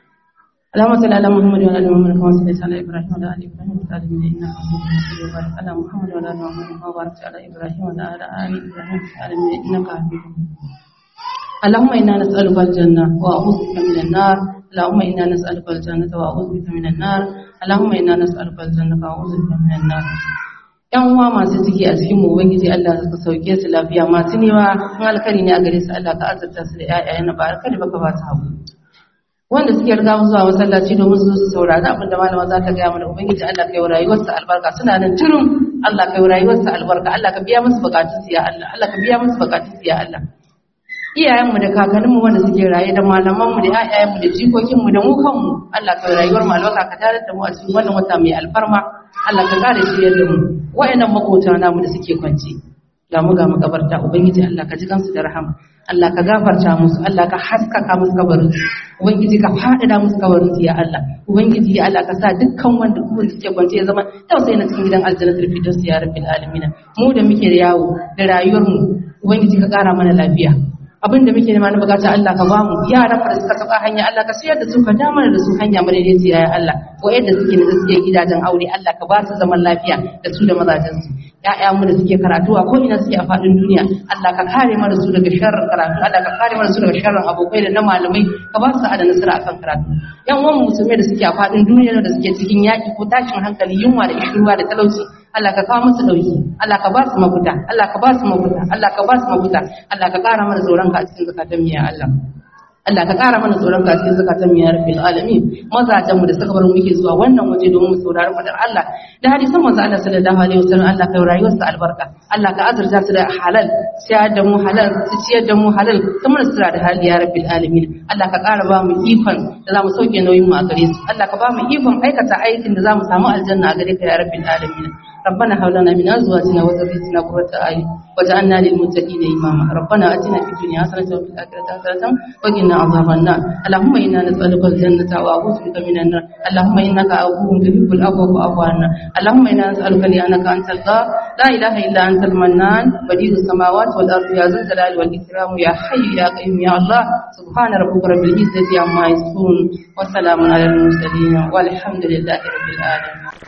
اللهم صل على محمد وعلى ال محمد كما صليت على ابراهيم وعلى ال ابراهيم في العالمين انك حميد مجيد وبارك على محمد وعلى ال محمد كما باركت على ابراهيم وعلى ال ابراهيم في العالمين انك حميد اللهم انا نسالك الجنه واعوذ بك من النار اللهم انا نسالك الجنه واعوذ بك من النار اللهم انا نسالك الجنه واعوذ بك من النار yan uwa masu ciki a cikin mu ubangiji Allah ka sauke su lafiya masu newa in alkari ne a gare su Allah ka azurta su da ƴaƴayen na ba alkari baka ba su hagu wanda suke riga mu zuwa masallaci domin su su saurari abin da malama za ta gaya mana ubangiji Allah kai rayuwarsa albarka suna nan turum Allah kai rayuwarsa albarka Allah ka biya musu bukatun su ya Allah Allah ka biya musu bukatun su ya Allah iyayenmu da kakanninmu wanda suke raye da malamanmu da ƴaƴayenmu da jikokinmu da mu kanmu Allah kai rayuwar mu albarka ka tare da mu a cikin wannan wata mai alfarma Allah ka kare shi yadda mu wa'annan makota namu da suke kwance ga mu ga makabarta ubangiji Allah ka ji kansu da rahama Allah ka gafarta musu Allah ka haskaka musu kabarin ubangiji ka faɗaɗa musu kabarin su ya Allah ubangiji ya Allah ka sa dukkan wanda kuma suke kwance ya zama tausayi na cikin gidan aljannatul firdaus ya rabbil alamin mu da muke da yawo da rayuwar mu ubangiji ka ƙara mana lafiya abin da muke nema na bukata Allah ka bamu yaran mu da suka saba hanya Allah ka siyar da su ka damar da su hanya madaidaiciya ya Allah ko yadda suke da suke gidajen aure Allah ka ba su zaman lafiya da su da mazajen su ƴaƴan mu da suke karatu a ko ina suke a faɗin duniya Allah ka kare mana su daga sharrin karatu Allah ka kare mana su daga sharrin abokai da na malamai ka ba su da nasara akan karatu ƴan uwan musulmai da suke a faɗin duniya da suke cikin yaƙi ko tashin hankali yunwa da ishirwa da talauci Allah ka kawo musu dauki Allah ka ba su mafita Allah ka ba su mafita Allah ka ba su mafita Allah ka ƙara mana tsoron ka a cikin zakatan miya Allah Allah ka ƙara mana tsoron ka a cikin zakatan miya rabbil alamin mazajen mu da suka bar muke zuwa wannan waje domin mu saurari fadar Allah da hadisan manzo Allah sallallahu alaihi wasallam Allah ka rayuwar su albarka Allah ka azurta su da halal sai da mu halal su ciyar da mu halal kuma su da hali ya rabbil alamin Allah ka ƙara ba mu ikon da za mu sauke nauyin mu a gare su Allah ka ba mu ikon aikata aikin da za mu samu aljanna a gare ka ya rabbil alamin ربنا هب لنا من ازواجنا وذريتنا قرة اعين واجعلنا للمتقين اماما ربنا اتنا في الدنيا حسنه وفي الاخره حسنه وقنا عذاب النار اللهم انا نسالك الجنه واعوذ بك من النار اللهم انك عفو تحب العفو فاعف عنا اللهم انا نسالك لانك انت الله لا اله الا انت المنان بديع السماوات والارض يا ذا الجلال والاكرام يا حي يا قيوم يا الله سبحان ربك رب العزه عما يصفون وسلام على المرسلين والحمد لله رب العالمين